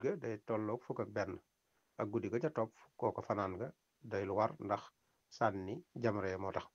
ga day tolloog fukk ak benn ak guddi ga ca topp kooko fanaan nga day lu war ndax sànni jamre moo tax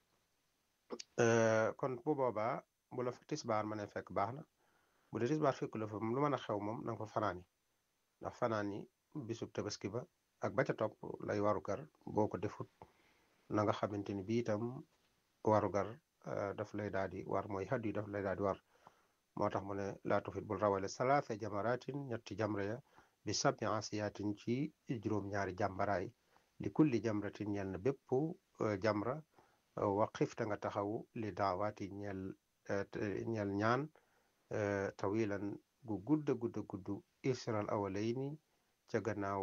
kon bu boobaa bu la fa tisbaar ma ne fekk baax na bu dee tisbaar fekk la fa lu mën a xew moom na nga fa fanaan yi ndax fanaan yi bisub tabaski ba ak ba ca topp lay warugar boo ko defut na nga xamante ni bii itam warugar daf lay daal di war mooy xaddu yi daf lay daal di war moo tax mu ne laa tufit bul rawale salaasa jamaratin ñetti jamra ya bi sabi asiyaatin ci juróom-ñaari jàmbaraay li kulli jamratin ñeel na bépp jamra waqifta nga taxaw li daawaati ñeel ñeel ñaan tawilan gu gudda gudda gudd isral awalayni ca gannaaw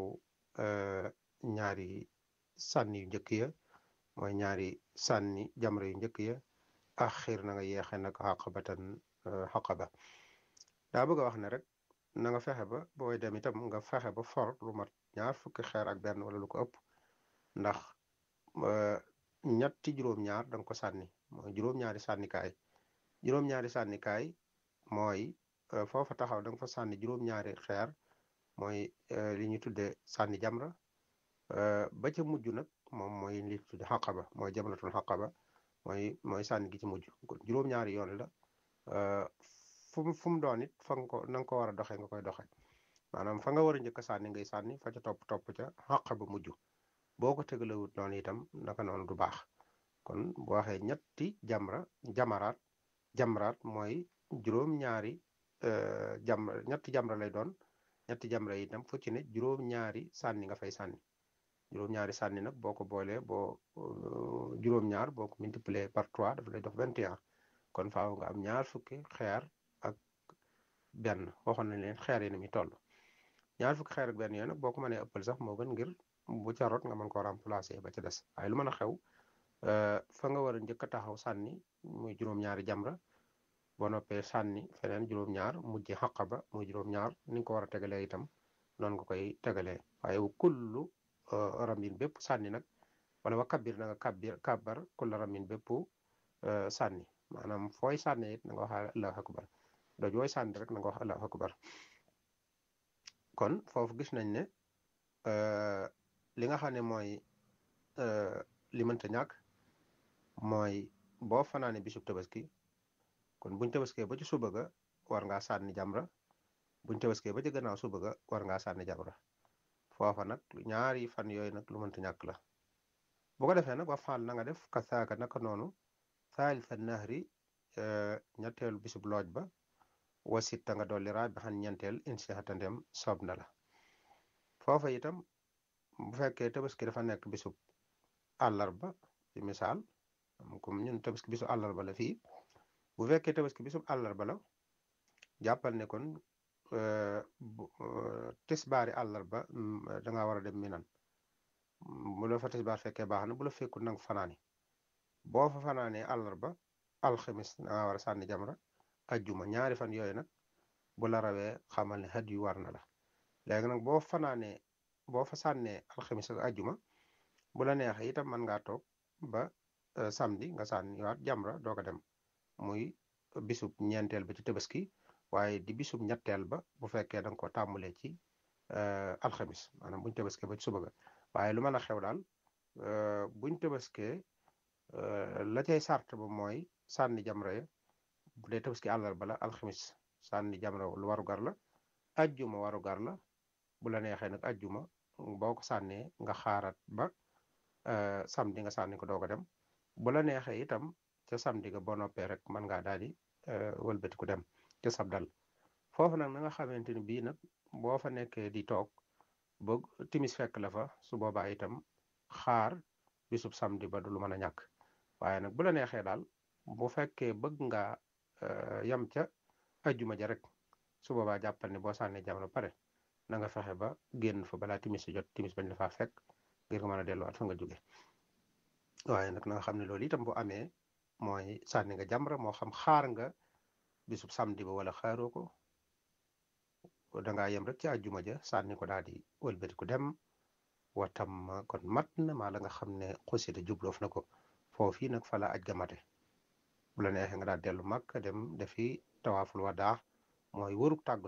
ñaari sànni yu njëkk ya mooy ñaari sànni jamra yu njëkk ya axir na nga yeexe nag xaqabatan xaqaba daa bëgg a wax ne rek na nga fexe ba booy dem itam nga fexe ba for lu mat ñaar fukki xeer ak benn wala lu ko ëpp ndax ñetti juróom-ñaar da nga ko sànni mooy juróom-ñaari sànnikaay juróom-ñaari sànnikaay mooy foofa taxaw da nga fa sànni juróom-ñaari xeer mooy li ñuy tuddee sànni jamra ba ca mujj nag moom mooy li tudde xaqaba mooy jamratul xaqaba mooy mooy sànni gi ci mujj juróom-ñaari yoon la fu mu fu mu doon it fa nga ko na nga ko war a doxee nga koy doxee maanaam fa nga war a njëkk a sànni ngay sànni fa ca topp topp ca xaqaba mujj boo ko tegalewut noonu itam naka noonu du baax kon boo waxee ñetti jamra jamaraat jamraat mooy juróom-ñaari jamra ñetti jamra lay doon ñetti jamra yi itam fu ci ne juróom-ñaari sànni nga fay sànni juróom-ñaari sànni nag boo ko boolee boo juróom-ñaar boo ko multiplier par trois daf lay dox vingt et un kon faaw nga am ñaar fukki xeer ak benn waxoon nañ leen xeer yi ni muy toll ñaar fukki xeer ak benn yooyu nag boo ko mënee ëppal sax moo gën ngir bu ca rot nga mën koo remplacer ba ca des waaye lu mën a xew fa nga war a njëkk a taxaw sànni muy juróom-ñaari jamra boo noppee sànni feneen juróom-ñaar mujj xaqaba muy juróom-ñaar ni nga ko war a tegalee itam noonu nga koy tegalee waaye wu kullu ramin bépp sànni nag wala wa kabbir na nga kabbir kabbar kullu ramin bépp sànni maanaam fooy sànni it na nga wax allahu akbar doj wooy sànni rek na nga wax allahu akbar kon foofu gis nañ ne li nga xam ne mooy li mënta ñàkk mooy boo fanaane bisub tabaski kon buñ tabaskee ba ci suba ga war ngaa sànni jamra buñ tabaskee ba ci gannaaw suba ga war ngaa sànni jamra foofa nag ñaari fan yooyu nag lu mënta ñàkk la bu ko defee nag wa faal na nga def kasaaka naka noonu thalitha nahri ñetteelu bisub looj ba wasitta nga dolli raa bi xan ñeenteel insixatandem soob na la foofa itam bu fekkee tabaski dafa nekk bisub àllarba ci misaal comme ñun tabaski bisub àllarba la fii bu fekkee tabaski bisub àllarba la jàppal ne kon tisbaari àllarba da ngaa war a dem minan bu la fa tisbaar fekkee baax na bu la fekkul nang fanaani boo fa fanaanee àllarba alxamis da ngaa war a sànni jamra ajjuma ñaari fan yooyu nag bu la rawee xamal ne xat yu war na la léegi nag boo fanaanee boo fa sànnee alxamis ak ajjuma bu la neexee itam mën ngaa toog ba samedi nga sànniwaat jamra doo ko dem muy bisub ñeenteel ba ci tabaski waaye di bisub ñetteel ba bu fekkee da nga ko tàmmulee ci alxamis maanaam buñ tabaskee ba ci suba ga waaye lu mën a xew daal buñ tabaskee la cay sart ba mooy sànni jamra ya bu dee tabaski àllarba la alxamis sànni jamra lu waru gar la ajjuma waru gar la bu la neexee nag ajjuma boo ko sànnee nga xaarat ba samedi nga sànni ko doog a dem bu la neexee itam ca samedi ga boo noppee rek mën ngaa daal di wëlbati ku dem ca sab dal foofu nag na nga xamante ni bii nag boo fa nekkee di toog ba timis fekk la fa su boobaa itam xaar bisub samedi ba du lu mën a ñàkk waaye nag bu la neexee daal bu fekkee bëgg nga yam ca ajjuma ja rek su boobaa jàppal ne boo sànnee jamono pare na nga fexe ba génn fa balaa timis si jot timis bañ la faa fekk ngir nga mën a delluwaat fa nga jóge waaye nag na nga xam ne loolu itam bu amee mooy sànni nga jamra moo xam xaar nga bisub samedi ba wala xaaroo ko dangaa yem rek ci àjjuma ja sànni ko daal di wëlbati ku dem watam kon mat na maa la nga xam ne xusita jubloof na ko foofii nag fa la aj ga mate bu la neexee nga daal dellu mag dem defi tawaaful wadaa mooy wëruk tàggatoo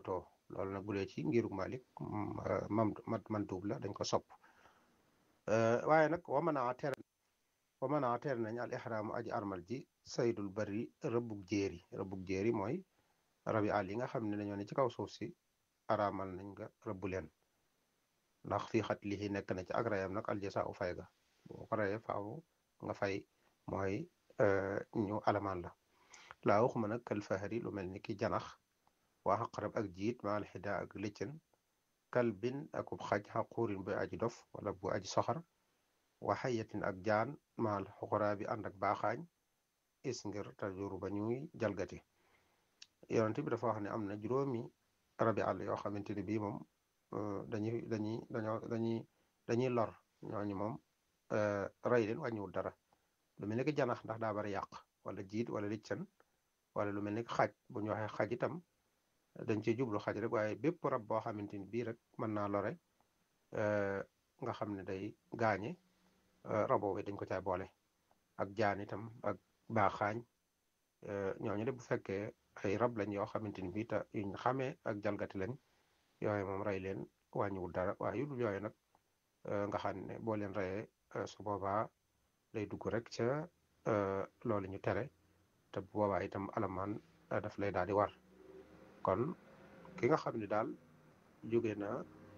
loolu nag bu dee ci ngirug Malik mam man duub la dañ ko sopp waaye nag wa mën a tere wa mën a tere nañ al ihraamu aji armal ji saydul bari rëbbug jéeri rëbbug jéeri mooy rabi àll yi nga xam ne dañoo ne ci kaw suuf si araamal nañ nga rëbbu leen ndax fii xat lii nekk na ci ak rayam nag aljasa u fay ga boo ko rayee faaw nga fay mooy ñu alamaan la laa waxuma nag kal fahari lu mel ni ki janax waa xaqarab ak jiit maal xida ak lëccën kal bin akub xaj xaquurin bu aji dof wala bu aji soxar wa xayatin ak jaan maal xoxoraa bi ànd ak baaxaañ is ngir tajuru ba ñuy jalgati yonent bi dafa wax ne am na juróomi rabi àll yoo xamante ne bii moom dañuy dañuy dañoo dañuy dañuy lor ñooñu moom rey leen wàññiwul dara lu mel ni ki janax ndax daa bari yàq wala jiit wala liccën wala lu mel ni ki xaj bu ñu waxee xaj itam dañ ciy jublu xaj rek waaye bépp rab boo xamante ni bii rek mën naa lore nga xam ne day gaañe rabo bi dañ ko caa boole ak jaan itam ak baaxaañ ñooñu de bu fekkee ay rab lañ yoo xamante ni bii te yuñ xamee ak jalgati lañ yooyu moom rey leen wàññiwul dara waaye yu dul yooyu nag nga xam ne boo leen reyee su boobaa day dugg rek ca loolu ñu tere te bu boobaa itam alamaan daf lay daal di war kon ki nga xam ne daal jóge na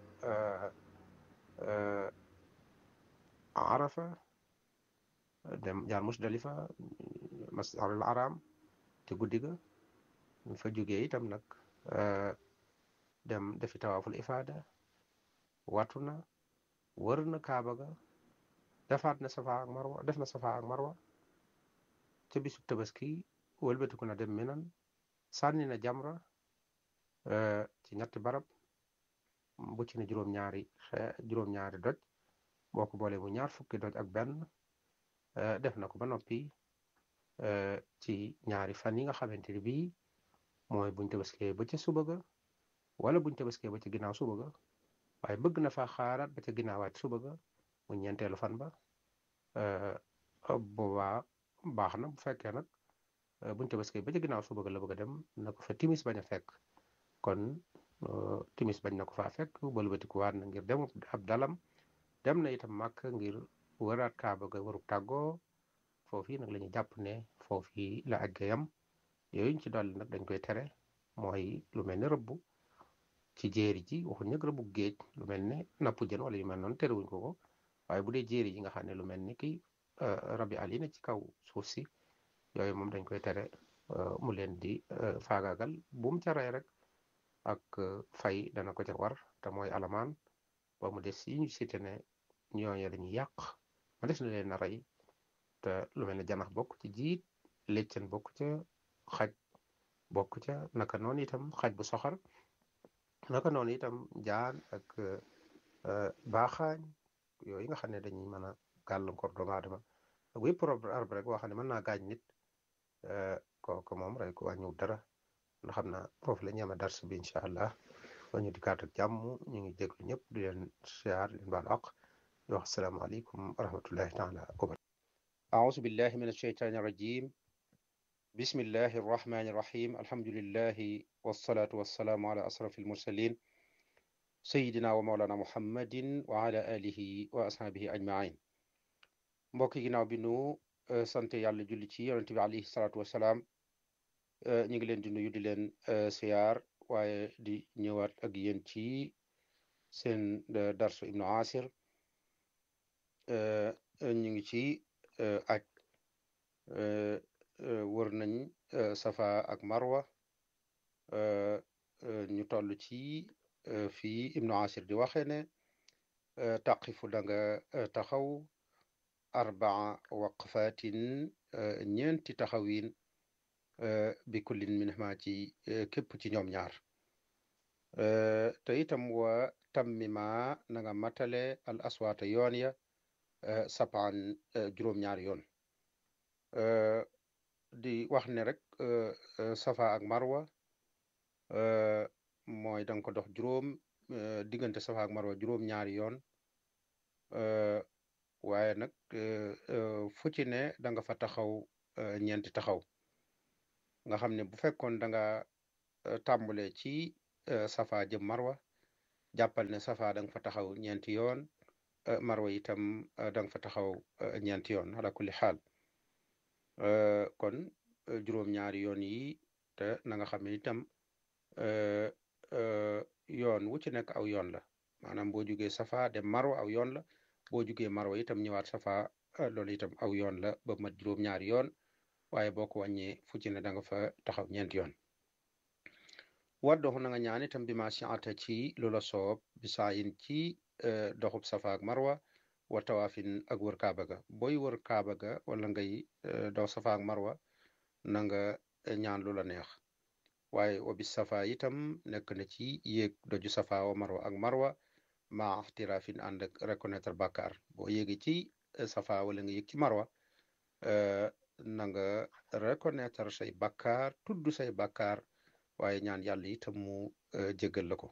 arafa dem jaar musdalifa masjidul haram te guddi ga ñu fa jógee itam nag dem defi tawaaful ifaada watu na wër na kaaba ga defaat na safa ak marwa def na safa ak marwa ca bisub tabaski wëlbatiku na dem minan sànni na jamra ci ñetti barab bu ci ne juróom-ñaari xe juróom-ñaari doj boo ko boole bu ñaar fukki doj ak benn def na ko ba noppi ci ñaari fan yi nga xamante ni bii mooy buñ tabaskee ba ca suba ga wala buñ tabaskee ba ca ginnaaw suba ga waaye bëgg na fa xaaraat ba ca ginnaawaat suba ga mu ñeenteelu fan ba boobaa baax na bu fekkee nag buñ tabaskee ba ca ginnaaw suba ga la bëgg a dem na ko fa timis bañ a fekk kon timis bañ na ko faa fekk bëlbatikuwaat na ngir dem ab dalam dem na itam màkk ngir wëraat kaaba ga warub tàggoo foofu nag la ñu jàpp ne foofu la àgg yam yooyu ñu ci dolli nag dañ koy tere mooy lu mel ne rëbb ci jéeri ji waxuñ nag rëbbu géej lu mel ne napp jën wala yu mel noonu terewuñ ko ko waaye bu dee jéeri ji nga xam ne lu mel ni ki rabi àll yi ne ci kaw suuf si yooyu moom dañ koy tere mu leen di faagaagal bu mu ca rey rek ak fay dana ko ca war te mooy alamaan ba mu des yi ñu cité ne ñooñu dañuy yàq ma des na leen a rey te lu mel ne janax bokk ci jiit leccen bokk ca xaj bokk ca naka noonu itam xaj bu soxar naka noonu itam jaan ak baaxaañ yooyu nga xam ne dañuy mën a gàllankoor doomu aadama ak wépp arbre rek boo xam ne mën naa gaañ nit kooku moom rey ko wàññiwul dara ndax xam naa foofu la ñu yem a dars bi incha allah ba ñu di kaat ak jàmm ñu ngi déglu ñëpp di leen siyaar leen baal aq di wax asalaamaaleykum wa rahmatullahi taala wa barakatu أعوذ بالله من الشيطان الرجيم بسم الله الرحمن الرحيم الحمد لله والصلاة والسلام على أشرف المرسلين سيدنا ومولانا محمد وعلى آله وأصحابه أجمعين mbokk ginnaaw bi nu sant yàlla julli ci yonent bi alayhi salaatu wasalaam ñu ngi leen di nuyu di leen siyaar waaye di ñëwaat ak yéen ci seen darsu ibnu asir ñu ngi ci aj wër nañ safa ak marwa ñu toll ci fii ibnu asir di waxe ne taqifu da nga taxaw arbaa waqfatin ñeenti taxawin bi kullin minhuma ci képp ci ñoom ñaar te itam wa tammima na nga matale al aswaata yoon ya sapaan juróom-ñaari yoon di wax ne rek safa ak marwa mooy da nga ko dox juróom diggante safa ak marwa juróom-ñaari yoon waaye nag fu ci ne da nga fa taxaw ñeenti taxaw nga xam ne bu fekkoon da nga tàmbale ci safa jëm marwa jàppal ne safa da nga fa taxaw ñeenti yoon marwa itam da nga fa taxaw ñeenti yoon ala kulli xaal kon juróom-ñaari yoon yi te na nga xam ne itam yoon wu ci nekk aw yoon la maanaam boo jugee safa dem marwa aw yoon la boo jugee marwa itam ñëwaat safa loolu itam aw yoon la ba mat juróom-ñaari yoon waaye boo ko wàññee fu ci ne da nga fa taxaw ñeenti yoon waddoxu na nga ñaan itam bi ma siata ci lu la soob bi saayin ci doxub safa ak marwa wa tawaafin ak wër kaaba ga booy wër kaaba ga wala ngay dox safa ak marwa na nga ñaan lu la neex waaye wa bis safa itam nekk na ci yéeg doju safa wa marwa ak marwa ma ixtiraafin ànd ak reconnaître bàkkaar boo yéegi ci safa wala nga yéeg ci marwa na nga reconnaître say bàkkaar tudd say bàkkaar waaye ñaan yàlla itam mu jéggal la ko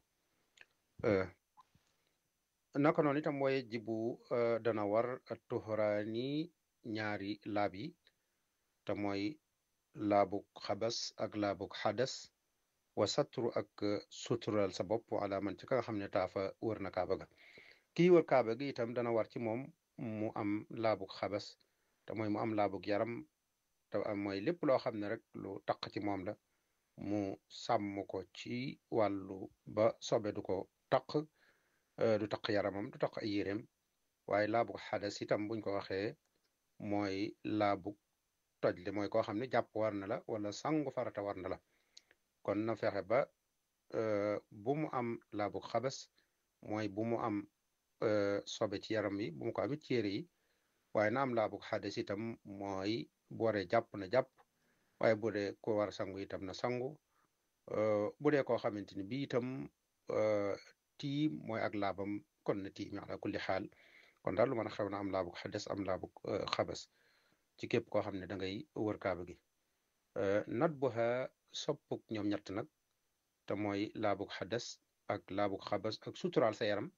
naka noonu itam mooy jibu dana war tuxuraani ñaari laab yi te mooy laabuk xabas ak laabuk xadas wa satru ak sutural sa bopp ala man ci ka nga xam ne taafa wër na kaaba ga kii wër kaaba gi itam dana war ci moom mu am laabuk xabas te mooy mu am laabuk yaram te am mooy lépp loo xam ne rek lu taq ci moom la mu sàmm ko ci wàllu ba sobe du ko taq du taq yaramam du taq ay yéreem waaye laabuk xadas itam buñ ko waxee mooy laabuk toj li mooy koo xam ne jàpp war na la wala sangu farata war na la kon na fexe ba bu mu am laabuk xabas mooy bu mu am sobe ci yaram yi bu mu ko amit ci yére yi waaye na am laabuk xadas itam mooy bu waree jàpp na jàpp waaye bu dee ko war a sangu itam na sangu bu dee koo xamante ni bii itam tiim mooy ak laabam kon na tiim ala kulli xaal kon daal lu mën a xew na am laabuk xades am laabuk xabas ci képp koo xam ne da ngay wër kaaba gi nat bu xa soppuk ñoom ñett nag te mooy laabuk xades ak laabuk xabas ak suturaal sa yaram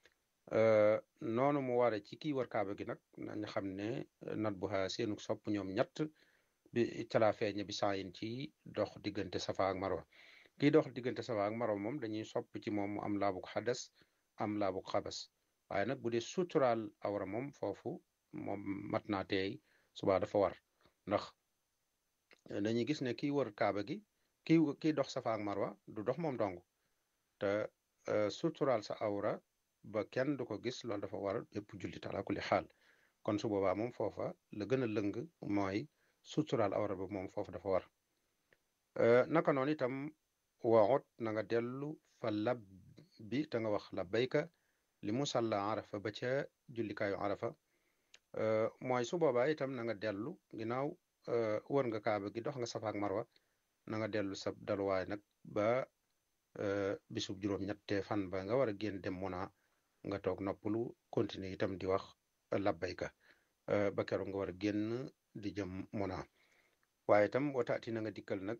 noonu mu ware ci kii wër kaaba gi nag nañ xam ne nat bu xa seenuk sopp ñoom ñett bi calaa feeñe bi saayin ci dox diggante safa ak marwa kii dox diggante safa ak marwa moom dañuy sopp ci moom mu am laabuk xades am laabuk xabas waaye nag bu dee suturaal awra moom foofu moom mat naa teey suba dafa war ndax dañuy gis ne kii wër kaaba gi kii kii dox safa ak marwa du dox moom dong te suturaal sa awra ba kenn du ko gis loolu dafa war bépp jullit ala kulli xaal kon su boobaa moom foofa la gën a lëng mooy suturaal awra ba moom foofu dafa war naka noonu itam waxut na nga dellu fa lab bi te nga wax labbayka li musalla arafa ba ca jullikaayu arafa mooy su boobaa itam na nga dellu ginnaaw wër nga kaaba gi dox nga safa ak marwa na nga dellu sa daluwaay nag ba bisub juróom-ñette fan ba nga war a génn dem muna nga toog noppalu continuer itam di wax labbayka ba keroog nga war a génn di jëm muna waaye itam wataati na nga dikkal nag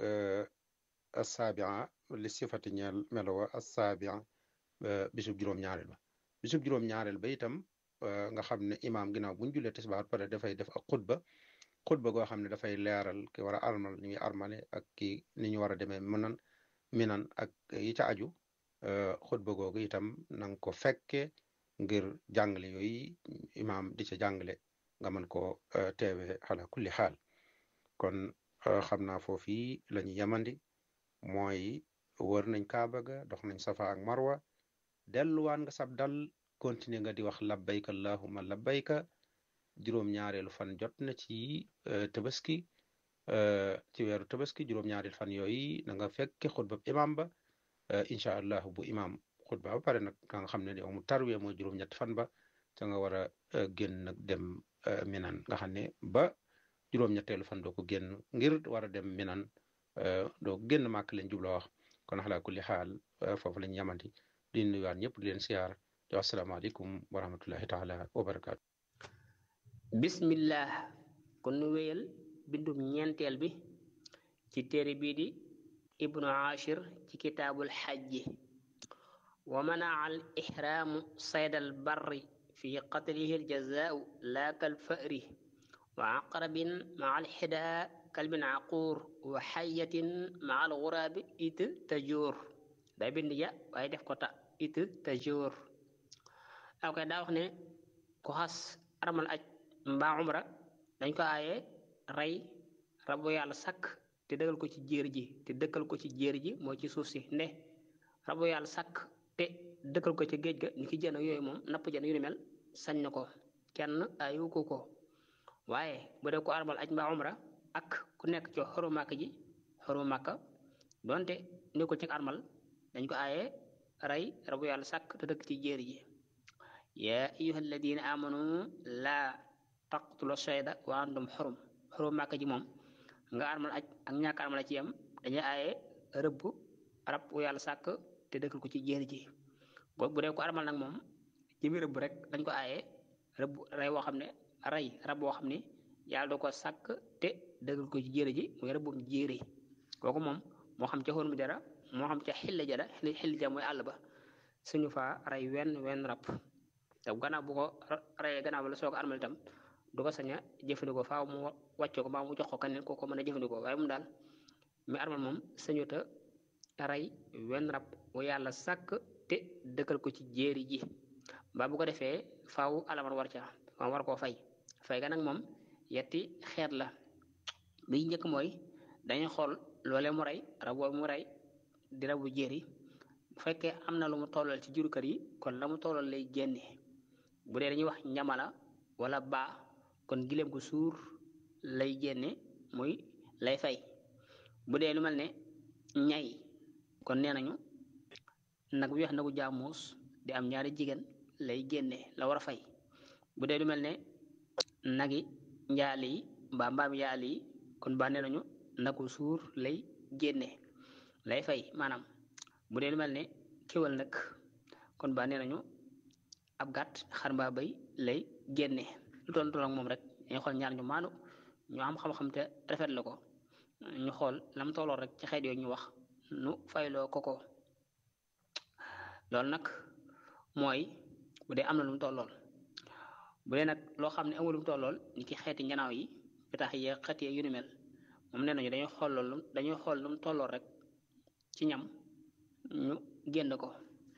assabia li sifati ñeel melowa assabia bisub juróom-ñaareel ba bisub juróom-ñaareel ba itam nga xam ne imaam ginnaaw buñ jullee tisbaar pare dafay def ak xutba xutba goo xam ne dafay leeral ki war a armal ñu ngi armale ak ki ni ñu war a demee mënan minan ak yi ca aju xutba googu itam na nga ko fekke ngir jàngale yooyu imaam di ca jàngale nga mën ko teewe ala kulli xaal kon xam naa foofu la ñu yemandi mooy wër nañ kaaba ga dox nañ safa ak marwa delluwaan nga sab dal continuer nga di wax labbayka allahumma labbayka juróom-ñaareelu fan jot na ci tabaski ci weeru tabaski juróom-ñaareelu fan yooyu na nga fekke xutba imam ba incha allah bu imam xutba ba pare nag ka nga xam ne yow mu tarwee mooy juróom-ñetti fan ba te nga war a génn nag dem minan nga xam ne ba juróom-ñetteelu fan doo ko génn ngir war a dem minan doo génn màkk leen jubloo wax kon xalaa kulli xaal foofu lañ yamanti di nuyuwaat ñëpp di leen siyaar di wax asalaamaaleykum wa rahmatullahi taala wa barakaatu bismillah kon nu wéyal bindum ñeenteel bi ci téere bii di ibnu ashir ci kitaabul xajji wa manaa al ihraamu sayd al barri fi qatlihi al jazaau laa kal fa'ri wa aqrabin maa al xidaa kalbin aquur wa xayatin maa al guraabi it tajuur day bind ya waaye def ko ta it te joor aw koy daa wax ne ku xas armal aj mbaa umra dañ ko aaye rey rabu yàlla sakk te dëgal ko ci jéer ji te dëkkal ko ci jéer ji mooy ci suuf si nde rabu yàlla sakk te dëkkal ko ci géej ga ni ki jën ak yooyu moom napp jën yu ni mel sañ na ko kenn ayu ko ko waaye bu dee ko armal aj mbaa umra ak ku nekk ci xoru màkk ji xoru màkka donte ni ko ci armal dañ ko aaye rey rabu yàlla sàkk te dëkk ci jéer ji yaa ayuha alladina amanu laa taqtulu sayda wa antum xurum xoru màkk ji moom nga armal aj ak ñàkk armal ci yam dañuy aaye rëbb rab wu yàlla sàkk te dëkkal ko ci jéer ji bu dee ko armal nag moom jëmi rëbb rek dañ ko aaye rëbb rey woo xam ne rey rab boo xam ne yàlla da ko sàkk te dëggal ko ci jéere ji muy rëbbum jéere kooku moom moo xam ca xóon mu jara moo xam ca xilla jara xilla ja mooy àll ba suñu faa rey wenn wenn rab te gannaaw bu ko reyee gannaaw ba la soog armal itam du ko sañ a jëfandikoo faaw mu wàcce ko mbaa mu jox ko keneen koo ko mën a jëfandikoo waaye moom daal mi armal moom sañuta rey wenn rab wu yàlla sàkk te dëkkal ko ci jéeri ji mbaa bu ko defee faaw alaman war ca moom war koo fay fay ga nag moom yetti xeet la bi njëkk mooy dañuy xool loole mu rey rab boobu mu rey di rabu jéeri bu fekkee am na lu mu tollal ci juru kër yi kon la mu tollal lay génne bu dee dañuy wax ñamala wala baa kon gileem gu suur lay génne muy lay fay bu dee lu mel ne ñay kon nee nañu nag bi wax nagu jaamuus di am ñaari jigéen lay génne la war a fay bu dee lu mel ne nagi njaali yi mbaa mbaam njaali yi kon ba nee nañu nagu suur lay génne lay fay maanaam bu dee lu mel ne kéwal nag kon ba nee nañu ab gàtt xar mbaa bay lay génne lu toll toll ak moom rek dañuy xool ñaar ñu maanu ñu am xam-xam te rafet la ko ñu xool lam tolloo rek ci xeet yooyu ñu wax nu fayloo ko ko loolu nag mooy bu dee am na lu mu tollool bu dee nag loo xam ne amul lu mu tollool ni ki xeeti njanaaw yi pitax yi xeet yi yu ni mel moom nee nañu dañuy xool loolu dañuy xool lu mu tollool rek ci ñam ñu génn ko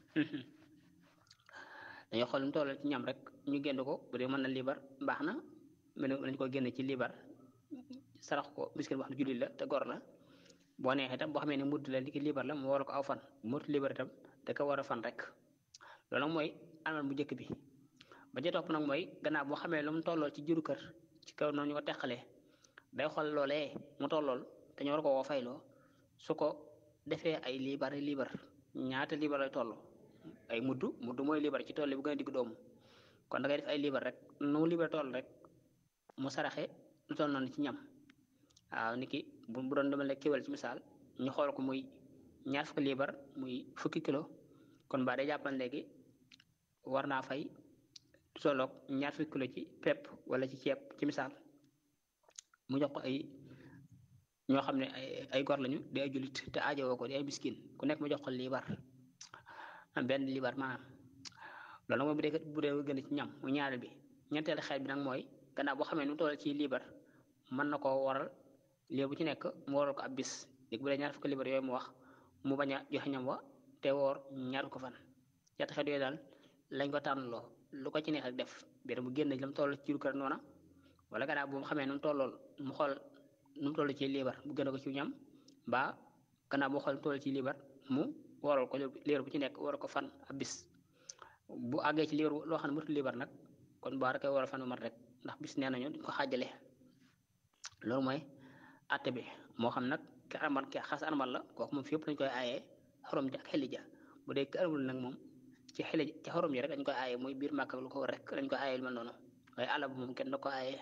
dañuy xool lu mu tollool ci ñam rek ñu génn ko bu dee mën na liibar baax na mel nañ ko génn ci liibar sarax ko miskin boo xam ne jullit la te gor la boo neexee itam boo xamee ne mudd la li ki liibar la mu war ko aw fan mudd liibar itam da ko war a fan rek loolu nag mooy alal bu njëkk bi ba ca topp nag mooy gannaaw boo xamee lu mu tollool ci juru kër ci kaw noonu ñu ko teqalee day xool loolee mu tollool te ñu war ko woo fayloo su ko defee ay liibar liibar ñaata liibar lay toll ay mudd mudd mooy liibar ci tool bu gën a digg doomu kon da ngay def ay liibar rek nu mu liibar toll rek mu saraxe lu toll noonu ci ñam waaw niki bu bu doon dama la kéwal ci misaal ñu xool ko muy ñaar fukki liibar muy fukki kilo kon ba day jàppal léegi war naa fay tolloog ñaar fukki kilo ci pepp wala ci ceeb ci misaal mu jox ko ay ñoo xam ne ay ay gor lañu di ay jullit te aajowoo ko di ay miskin ku nekk mu jox ko liibar benn liibar maanaam loolu nag mooy bu dee bu dee gën ci ñam mu ñaareel bi ñeenteel xeet bi nag mooy gannaaw boo xamee nu toll ci liibar mën na koo waral liir bu ci nekk mu waral ko ab bis léegi bu dee ñaar fukki liibar yooyu mu wax mu bañ a joxe ñam wa te woor ñaar ko fan ñetti xeet yooyu daal lañ ko tànnaloo lu ko ci neex rek def biir mu génn la mu toll ci kër noona wala gannaaw bu mu xamee nu mu tollool mu xool nu mu toll ci liibar mu gën a ko ci ñam mbaa gannaaw boo xool nu toll ci liibar mu waral ko liir bu ci nekk waral ko fan ab bis bu àggee ci liibar loo xam ne mëtul liibar nag kon baa rek waral fan bu mat rek ndax bis nee nañu duñ ko xaajale loolu mooy àtte bi moo xam nag ki armal ki xas armal la kooku moom fi yëpp dañ koy aayee xorom ji ak xeli ja bu dee ki armal nag moom ci xeli ci xorom yi rek dañ koy aaye mooy biir màkk lu ko war rek dañ koy aaye lu mel noonu waaye àll bu moom kenn da ko aaye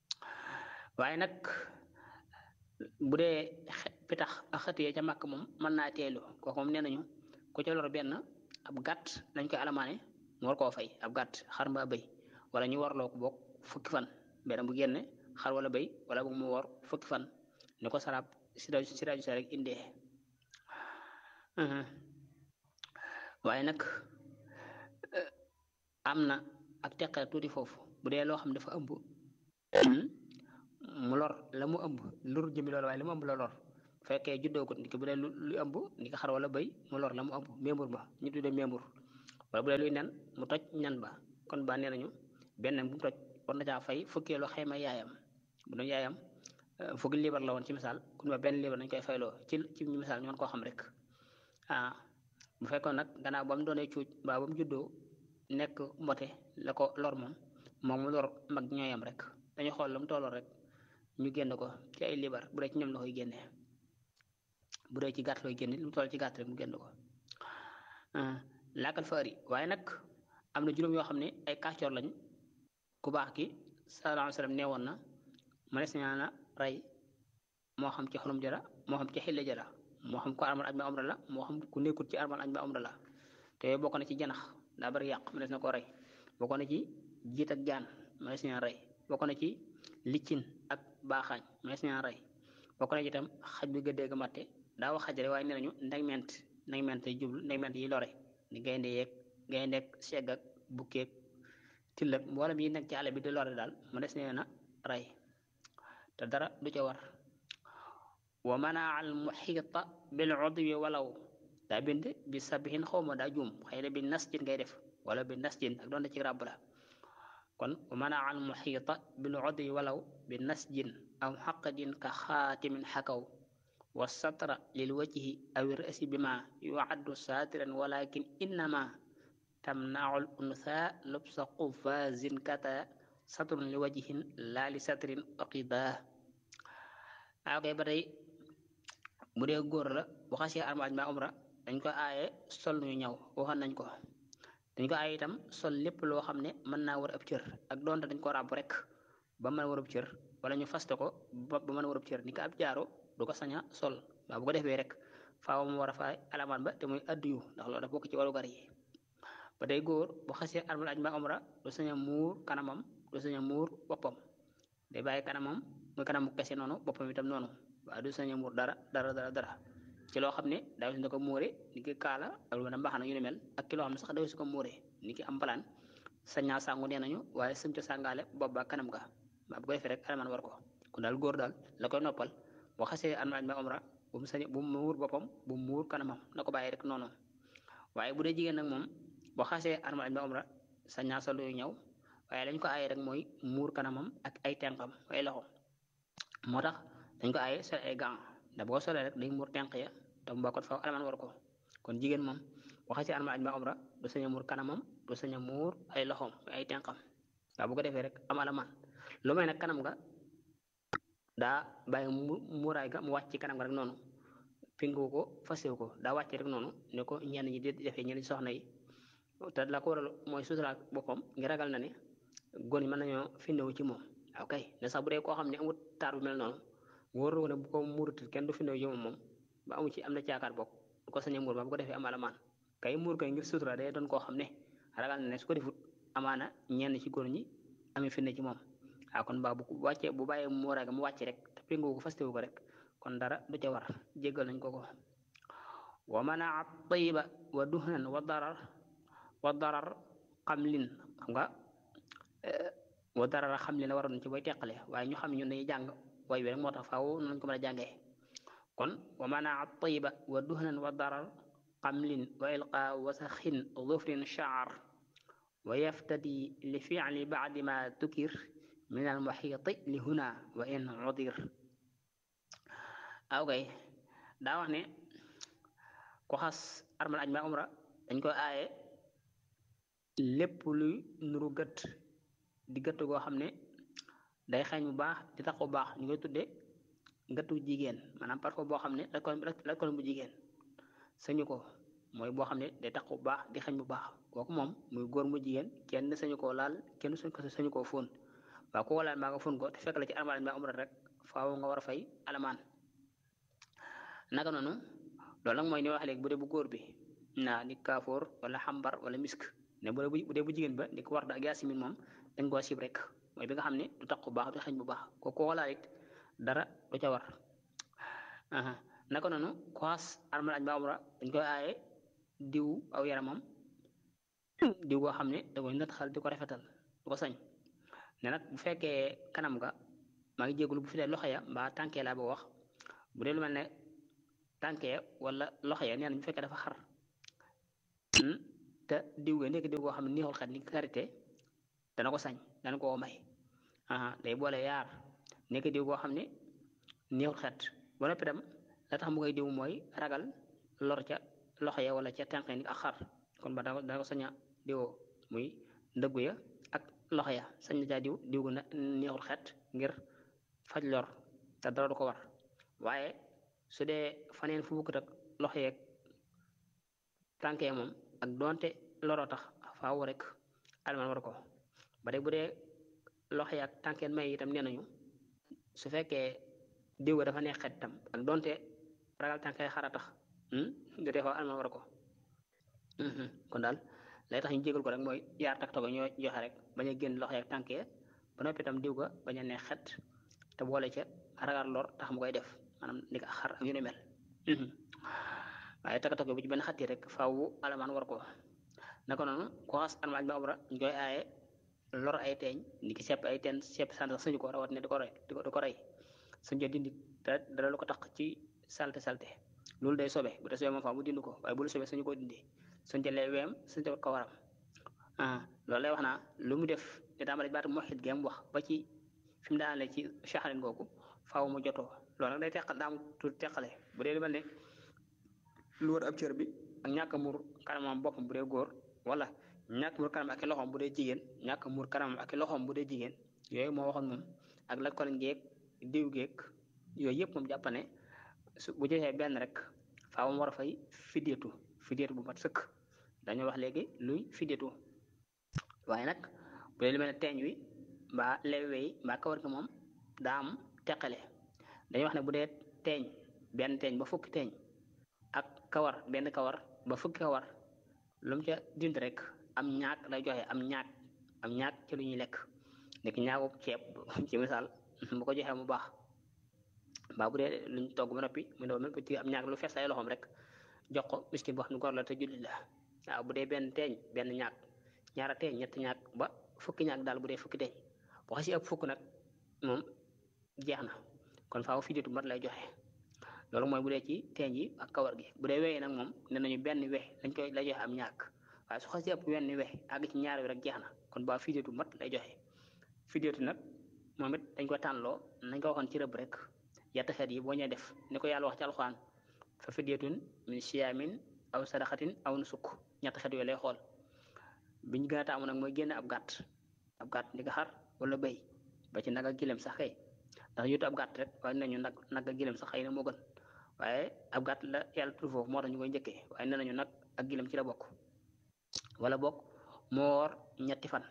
waaye nag bu dee pitax ak xët yee ca màkk moom mën naa teelu kooku moom nee nañu ku ca lor benn ab gàtt dañ koy alamaane mu war koo fay ab gàtt xar mbaa bëy wala ñu warloo ko boog fukki fan benn bu génne xar wala bëy wala boog mu war fukki fan ni ko sarab sira siraaju sa rek indee waaye nag am na ak teqale tuuti foofu bu dee loo xam dafa ëmb mu lor la mu ëmb lor jëmi loolu waaye la mu ëmb la lor bu fekkee juddoogut ni ki bu dee lu lu ëmb ni ko xar wala bëy mu lor la mu ëmb mémbur ba ñu tuddee mémbur wala bu dee luy nen mu toj ñan ba kon ba nee nañu benn bu mu toj war na caa fay fukkeelu xayma yaayam bu doon yaayam fukki liibar la woon ci misaal kun ba benn liibar nañ koy fayloo ci ci misaal ñu mën koo xam rek ah bu fekkoon nag gannaaw ba mu doonee cuuj mbaa ba mu juddoo nekk mbote la ko lor moom moom mu lor mag ñooyam rek dañu xool lu mu tolloo rek ñu génn ko ci ay liibar bu dee ci ñoom la koy génnee bu dee ci gàtt looy génne lu mu toll ci gàtt rek mu génn ko laakal faari waaye nag am na juróom yoo xam ne ay kàccoor lañ ku baax ki sallallahu alayhi wa sallam nee woon na mënees naa na rey moo xam ci xolum jara moo xam ci xille jara moo xam ko armal aj ma umra la moo xam ku nekkul ci armal aj ma umra la te bokk na ci janax daa bari yàq mënees na ko rey bokk na ci jiit ak jaan mënees na rey bokk na ci liccin ak baaxaañ mënees na rey bokk na ci itam xaj bi gëddee ga matte daa wax xaj rek waaye nee nañu ndegment ndegment yi jublu ndegment yi lore ni gaynde yeeg gaynde ak segg ak bukkeeg tillak mboolem yi nekk ci àll bi di lore daal mënees na rey te dara du ca war wa manaa al muxiita bil udwi walaw daa bind bi sabihin xawma daa juum xëy na bi nasjin ngay def wala bi nasjin ak doon ci ràbb la kon wa manaa al muxiita bil udwi walaw bi nasjin aw xaqadin ka xaatimin xakaw wa satra lil wajhi aw rasi bima yuaddu saatiran walakin innama tamnaul untha lubsa qufazin kata satrun li wajhin laa li satrin aqida waaw kay ba tey bu dee góor la bu xasee armaaj ma umra dañ ko aaye sol ñu ñaw waxoon nañ ko dañ ko aaye itam sol lépp loo xam ne mën naa war ab cër ak doonte dañ ko ràbb rek ba mën a war ab cër wala ñu faste ko ba mën a war ab cër ni ko ab jaaro du ko sañ a sol waaw bu ko defee rek faaw mu war a fay alamaan ba te muy addiyu ndax loolu dafa bokk ci warugar yi ba tey góor bu xasee armal aj ma umra du sañ a muur kanamam du sañ a muur boppam day bàyyi kanamam muy kanamu kese noonu boppam itam noonu waaye du sañ a muur dara dara dara dara ci loo xam ne daaw si na ko muure ni ki kaala ak lu mel mbaxana yu ni mel ak ki loo xam ne sax daaw si ko muure ni ki am palaan sañ naa sàngu nee nañu waaye sëm ca sàngaale bopp ba kanam ga waaw bu ko defee rek alamaan war ko kon daal góor daal la koy noppal boo xasee armal aj ma umra bu mu sañ bu mu muur boppam bu mu muur kanamam na ko bàyyi rek noonu waaye bu dee jigéen nag moom boo xasee armal aj ma umra sañ naa sol yu ñëw waaye lañ ko aaye rek mooy muur kanamam ak ay tenqam ay loxo moo tax dañ ko aaye sol ay gants da boo solee rek day muur tenq ya te mu bokkut faaw alamaan war ko kon jigéen moom boo xasee armal aj ma umra du sañ a muur kanamam du sañ a muur ay loxoom ay tenqam waaw bu ko defee rek am alamaan lu may nag kanam nga daa bàyyi mu muuraay ga mu wàcc ci kanam ga rek noonu pingu ko fasewu ko daa wàcc rek noonu ne ko ñenn ñi di defee ñenn soxna yi te la ko waral mooy suturaal boppam ngi ragal na ne góor ñi mën nañoo findewu ci moom ok ne sax bu dee koo xam ne amul taar bu mel noonu wóor na ko ne bu ko muuratul kenn du findewu ci moom moom ba amu ci am na caakaar bokk du ko sañee muur ba bu ko defee am alamaan kay muur kay ngir sutura day doon koo xam ne ragal na ne su ko defut amaana ñenn ci góor ñi amee finde ci moom waaw kon ba bu wàccee bu bàyyee muuraay ga mu wàcc rek te pingu ko fastewu ko rek kon dara du ca war jéggal nañ ko ko wa manaa tayiba wa duhnan wa darar wa darar xamlin xam nga wa darar xamlin la waroon ci booy teqale waaye ñu xam ñun dañuy jàng way bi rek moo tax faaw nañ ko mën a jàngee kon wa manaa tayiba wa duhnan wa darar xamlin wa ilqa wasaxin dhufrin shaar wa yaftadi li fi'li ba'di ma tukir min al muxiiti li huna wa in udir aw kay daa wax ne ku xas armal aj ma umra dañ koy aaye lépp luy nuru gët di gëtt goo xam ne day xeeñ bu baax di tax bu baax ñu koy tudde gëttu jigéen maanaam parfois boo xam ne lakkoon bu jigéen sañu ko mooy boo xam ne day tax bu baax di xeeñ bu baax kooku moom muy góor mu jigéen kenn sañu koo laal kenn suñ ko sañu koo fóon waaw ku ko laal maa nga fóon ko te fekk la ci armal ma umra rek faaw nga war a fay alamaan naka noonu loolu nag mooy ni wax léegi bu dee bu góor bi naa ni kaafoor wala xambar wala misk ne bu dee bu dee bu jigéen ba ni ko war da ak yaasin moom dañ koo sib rek mooy bi nga xam ne du tax bu baax du xeeñ bu baax ko ko laal it dara du ca war naka noonu ku xaas armal aj ma umra dañ koy aaye diw aw yaramam diw goo xam ne da koy nataxal di ko rafetal du ko sañ ne nag bu fekkee kanam ga maa ngi jégalu bu fi dee loxo ya mbaa tànkee laa ba wax bu dee lu mel ne tànkee wala loxo ya nee na bu fekkee dafa xar te diw ga nekk diw goo xam ne neexul xet ni karité dana ko sañ dana ko may aa day boole yaar nekk diw goo xam ne neexul xet ba noppi dem la tax mu koy diw mooy ragal lor ca loxo ya wala ca tànk ni ak xar kon ba dana ko sañ a diwoo muy ndëggu ya ak loxo ya sañ na caa diw diw gu neexul xet ngir faj lor te dara du ko war waaye su dee faneen fu bukkut ak loxo yeeg tànkee moom ak doonte loroo tax faaw rek alman war ko ba dee bu dee loxo yi ak tànkeen may itam nee nañu su fekkee diw ga dafa neex xet itam ak doonte ragal tànkee xara tax du tee faaw alman war ko kon daal lay tax ñu jégal ko rek mooy yaar tak togo ñoo joxe rek bañ a génn loxo yi ak tànkee ba noppi itam diw ga bañ a neex xet te boole ca ragal lor tax mu koy def maanaam ni ko xar ak yu ne mel waaye takk-takk bu ci benn xatti rek faaw alamaan war ko naka noonu ko xas almaaj ba umra ñu koy aaye lor ay teeñ ni ki sepp ay teen sepp sant sax suñu ko rawat ne di ko rey di ko rey suñu ko dindi te dara lu ko tax ci salte salte loolu day sobe bu dee sobe moom faaw mu dindi ko waaye bu lu sobe suñu ko dindi suñ jëlee weem suñ ko ko waram ah loolu lay wax naa lu mu def di tàmbali baatu moxit geem wax ba ci fi mu daanale ci saxarin googu faaw mu jotoo loolu nag day teqal daa am tuuti teqale bu dee lu mel ne lu wër ab cër bi ak ñàkk a muur kanamam boppam bu dee góor wala ñàkk muur kanam ak i loxoom bu dee jigéen ñàkk muur kanamam ak i loxoom bu dee jigéen yooyu moo waxoon moom ak la koliñ geeg diw geeg yooyu yëpp moom jàpp ne su bu joxee benn rek faaw mu war a fay fideetu fideetu bu mat sëkk dañoo wax léegi luy fideetu waaye nag bu dee lu mel ne teeñ wi mbaa lewwe yi mbaa kawar gi moom daa am teqale dañuy wax ne bu dee teeñ benn teeñ ba fukki teeñ ak kawar benn kawar ba fukki kawar lu mu ca dindi rek am ñaak lay joxe am ñaak am ñaak ci lu ñuy lekk nekk ñaaku ceeb ci misaal bu ko joxee mu baax mbaa bu dee luñ togg ba noppi mu ne même petit am ñaak lu fees ay loxoom rek jox ko miskin boo xam ne góor la te julli la waaw bu dee benn teeñ benn ñaak ñaara teeñ ñetti ñaak ba fukki ñaak daal bu dee fukki teeñ boo xasi ëpp fukk nag moom jeex na kon faaw fideetu mat lay joxe loolu mooy bu dee ci teeñ yi ak kawar gi bu dee wéy nag moom nee nañu benn we lañ koy lay joxe am ñàkk waaye su xasee ëpp wenn we àgg ci ñaar wi rek jeex na kon ba fideetu mat lay joxe fideetu nag moom it dañ ko tànnloo nañ ko waxoon ci rëbb rek yett xeet yi boo ñee def ni ko yàlla wax ci alxuraan fa fideetun min siyaamin aw sadaxatin aw nusuk ñett xeet yooyu lay xool bi ñu gën a taamu nag mooy génn ab gàtt ab gàtt ni ko xar wala béy ba ci nag ak gileem sax kay ndax yutu ab gàtt rek waaye nañu nag nag ak gileem sax xëy na moo gën waaye ab gàtt la yàlla tudd foofu moo tax ñu koy njëkkee waaye nee nañu nag ak gileem ci la bokk wala bokk moo woor ñetti fan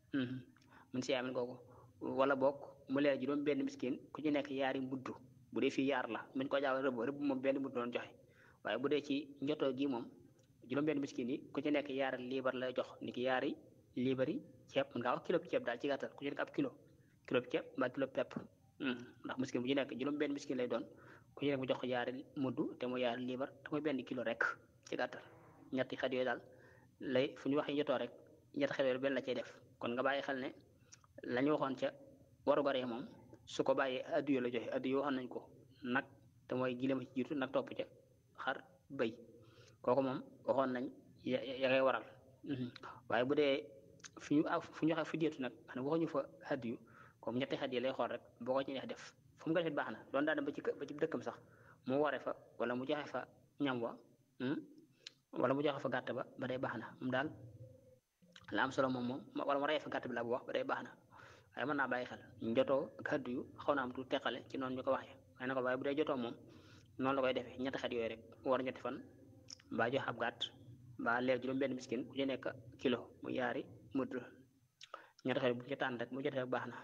mun si yaamin googu wala bokk mu leer juróom benn miskin ku ci nekk yaari mudd bu dee fii yaar la muñ ko jaaw rëbb rëbb moom benn mudd doon joxe waaye bu dee ci njotoo gi moom juróom benn miskin yi ku ci nekk yaari liibar la jox ni ki yaari liibari ceeb mën ngaa wax kilo ceeb daal ci gàttal ku ci nekk ab kilo kilo ceeb mbaa kilo pepp ndax miskin bu ci nekk juróom benn miskin lay doon ku ci nekk mu jox ko yaari mudd te mu yaari liibar te mooy benn kilo rek ci gàttal ñetti xeet yooyu daal lay fu ñu waxee njotoo rek ñetti xeet yooyu benn la cay def kon nga bàyyi xel ne la ñu waxoon ca warugar yi moom su ko bàyyee addiyo la joxe addiyo waxoon nañ ko nag te mooy gileem ci jiitu nag topp ca xar bëy kooku moom waxoon nañ ya ya ngay waral waaye bu dee fi ñu fu ñu waxee fi deetu nag xam ne waxuñu fa addiyu comme ñetti xet yi lay xool rek boo ko ci neex def fu mu ko defee baax na doon daa dem ba ci ba ci dëkkam sax mu waree fa wala mu joxe fa ñam wa wala mu joxe fa gàtt ba ba day baax na moom daal la am solo moom moom wala mu reyee fa gàtt bi la bu wax ba day baax na waaye mën naa bàyyi xel jotoo ak addu yu xaw naa am tu teqale ci noonu ñu ko waxee waaye na ko waaye bu dee jotoo moom noonu la koy defee ñetti xet yooyu rek war ñetti fan mbaa jox ab gàtt mbaa leer juróom benn miskin ku ci nekk kilo mu yaari mudd ñetti xet bu ci tànn rek mu jotee baax na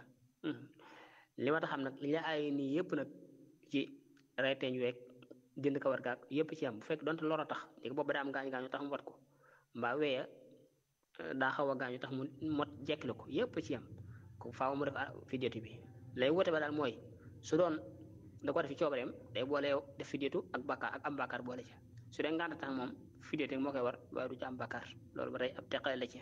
li ma tax xam nag li la ay nii yëpp nag ci reyteeñ weeg jënd kawar gaag yëpp ci am bu fekk donte lor a tax léegi boobu daa am gaañu gaañu tax mu wat ko mbaa weya daa xaw a gaañu tax mu mot jekkile ko yëpp ci am ko faaw mu def fideetu bi lay woote ba daal mooy su doon da ko def ci coobareem day boole def fideetu ak bakkaar ak am bakkaar boole ci su dee ngànt tax moom fideetu moo koy war waaye du ci am bakkaar loolu ba tey ab teqale la ci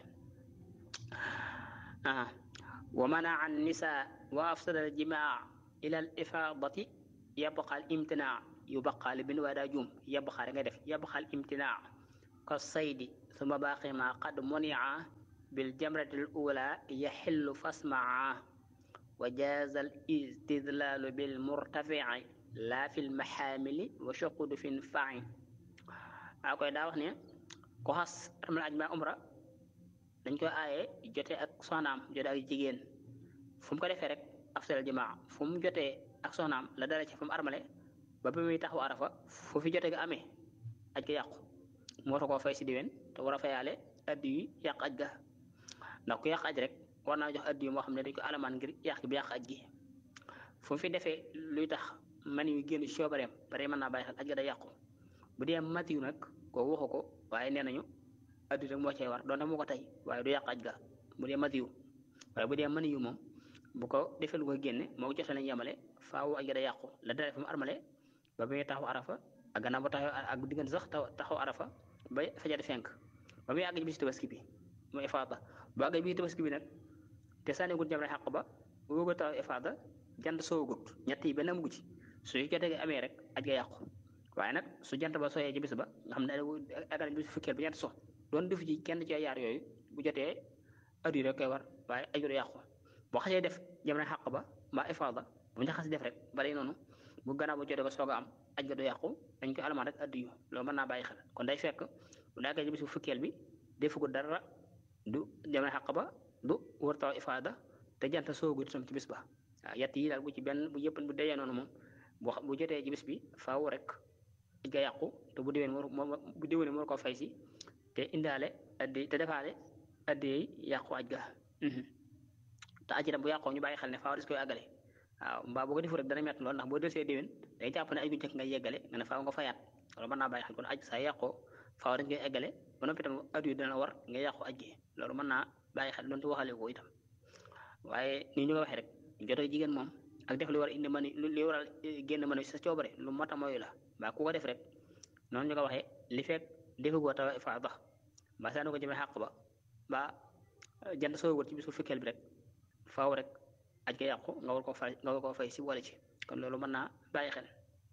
ah wa manaa an nisaa wa afsada al jimaa ila al ifaadati yabqa al imtinaa yu baqaali bind waaye daa juum yabxaa ngay def yabxal imtinaa ka saydi suma baaqi ma qad munia bil jamratil ula yaxillu fasmaa wa jaaza al istidlaalu bil murtafici laa fil maxaamili wa shuqudu fin faci a koy daa wax ne ko xas armal aj ma umra dañ koy aaye jote ak soxnaam jote ak jigéen fu mu ko defee rek afsal jamaa fu mu jotee ak soxnaam la dara ci fu mu armale ba ba muy taxaw arafa fu fi jote ga amee aj ga yàqu moo tax koo fay si diwen te war a fayaale addi yu yàq aj ga ndax ku yàq aj rek war naa jox addi yu moo xam ne dañ ko alamaan ngir yàq bi yàq aj gi fu mu fi defee luy tax man yu génn ci coobareem bare mën naa bàyyi xel aj ga day yàqu bu dee matiyu nag koo waxu ko waaye nee nañu addi rek moo cay war donte moo ko tey waaye du yàq aj ga bu dee matiyu waaye bu dee mani yu moom bu ko defee lu ko génne moo ko jotee lañ yemale faaw aj ga day yàqu la dara fu mu armale ba muy taxaw arafa ak gannaaw ba taxaw ak diggante sax taxaw arafa ba fajar fenk ba muy àgg ci bisu tabaski bi mooy ifaada bu àgg bi tabaski bi nag te sànnigut jamra xàq ba wóoga taxaw ifaada jant soogut ñett yi benn amugu ci su jotee ga amee rek aj ga yàqu waaye nag su jant ba sooyee ci bis ba nga xam ne àgg nañ bisu fukkeel bi ñett so doon defu ci kenn ci yaar yooyu bu jotee addu rek koy war waaye aju du yàqu boo xasee def jamra xàq ba mbaa ifaada bu ñu xas def rek balay noonu bu gannaaw bu jotee ko soog a am aj ga du yàqu dañ koy alamaan rek addu yu loolu mën naa bàyyi xel kon day fekk bu daagee ci bisu fukkeel bi defu ko dara du jamra xàq ba du war taw ifaada te jant soogu itam ci bis ba waaw yett yi daal bu ci benn bu yëpp bu dayee noonu moom bu bu jotee ci bis bi faaw rek aj ga yàqu te bu déwén moo bu déwénee moo ko fay si te indaale addi te defaale addi yi yàqu aj ga te aj itam bu yàqoo ñu bàyyi xel ne faaw des koy àggale waaw mbaa boo ko defu rek dana metti lool ndax boo desee déwén day jàpp ne aj gu njëkk nga yeggale nga ne faaw nga fayaat loolu mën naa bàyyi xel kon aj saa yàqoo faaw dañ koy eggale ba noppi itam addu yi dana war nga yàqu aj gi loolu mën naa bàyyi xel doonte waxale ko itam waaye ni ñu ko waxee rek jotee jigéen moom ak def li war a indi mani li waral génn mën sa coobare lu mot a mooy la mbaa ku ko def rek noonu ñu ko waxee li fekk defagoo taw ifaada mbaa saani ko jëmee xàq ba mbaa jant soo wër ci bisu fukkeel bi rek faaw rek aj ga yàqu nga war koo fay nga war koo fay si wala ci kon loolu mën naa bàyyi xel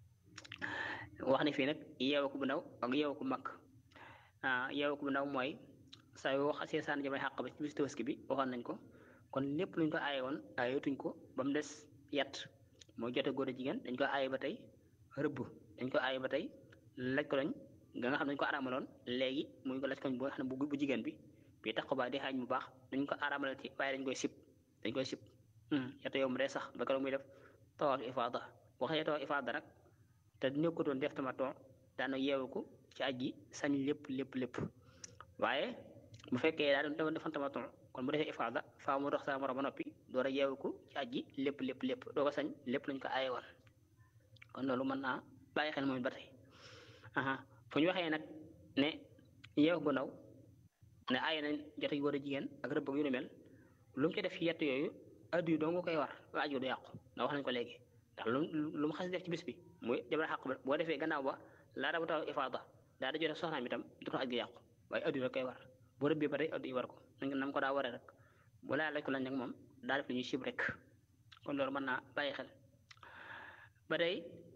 wax ne fii nag yeewu ko bu ndaw ak yeewu ko mag ah yeewu ko bu ndaw mooy saa yoo xasee sànni jëmee xàq ba ci bisu tabaski bi waxoon nañ ko kon lépp luñ ko aaye woon aayetuñ ko ba mu des yat mooy jote góor a jigéen dañ ko aaye ba tey rëbb dañ ko aaye ba tey laj ko lañ nga nga xam dañ ko aramaloon léegi muy ko laj koñ bu nga xam ne bu jigéen bi bii tax ko ba di xaaj bu baax dañ ko aramalati waaye dañ koy sib dañ koy sib yata yow mu dee sax ba keroog muy def tawaaf ifaada boo xasee tawaaf ifaada nag te nekkutoon def tamaton daana yeewu ko ci aj gi sañ lépp lépp lépp waaye bu fekkee daa doon defan tamaton kon bu defee ifaada faa mu dox saa moro ba noppi door a yeewu ko ci aj gi lépp lépp lépp doo ko sañ lépp lañ ko aaye woon kon loolu mën naa bàyyi xel moom ba tey aha fu ñu waxee nag ne yeewu gu ndaw ne aaye nañ jote góor a jigéen ak rëbb yu nu mel lu mu ci def yett yooyu addu yi doo nga koy war ba aju du yàqu ndax wax nañ ko léegi ndax lu lu mu xas def ci bis bi muy jabar xàq ba boo defee gannaaw ba laa dabu taw ifaada daa da jote soxnaam itam du tax aj gi yàqu waaye addu yi rek koy war boo rëbbee ba tey addu yi war ko nam ko daa waree rek bu laa laaj ko lañ nag moom daa def lu ñuy sib rek kon loolu mën naa bàyyi xel ba tey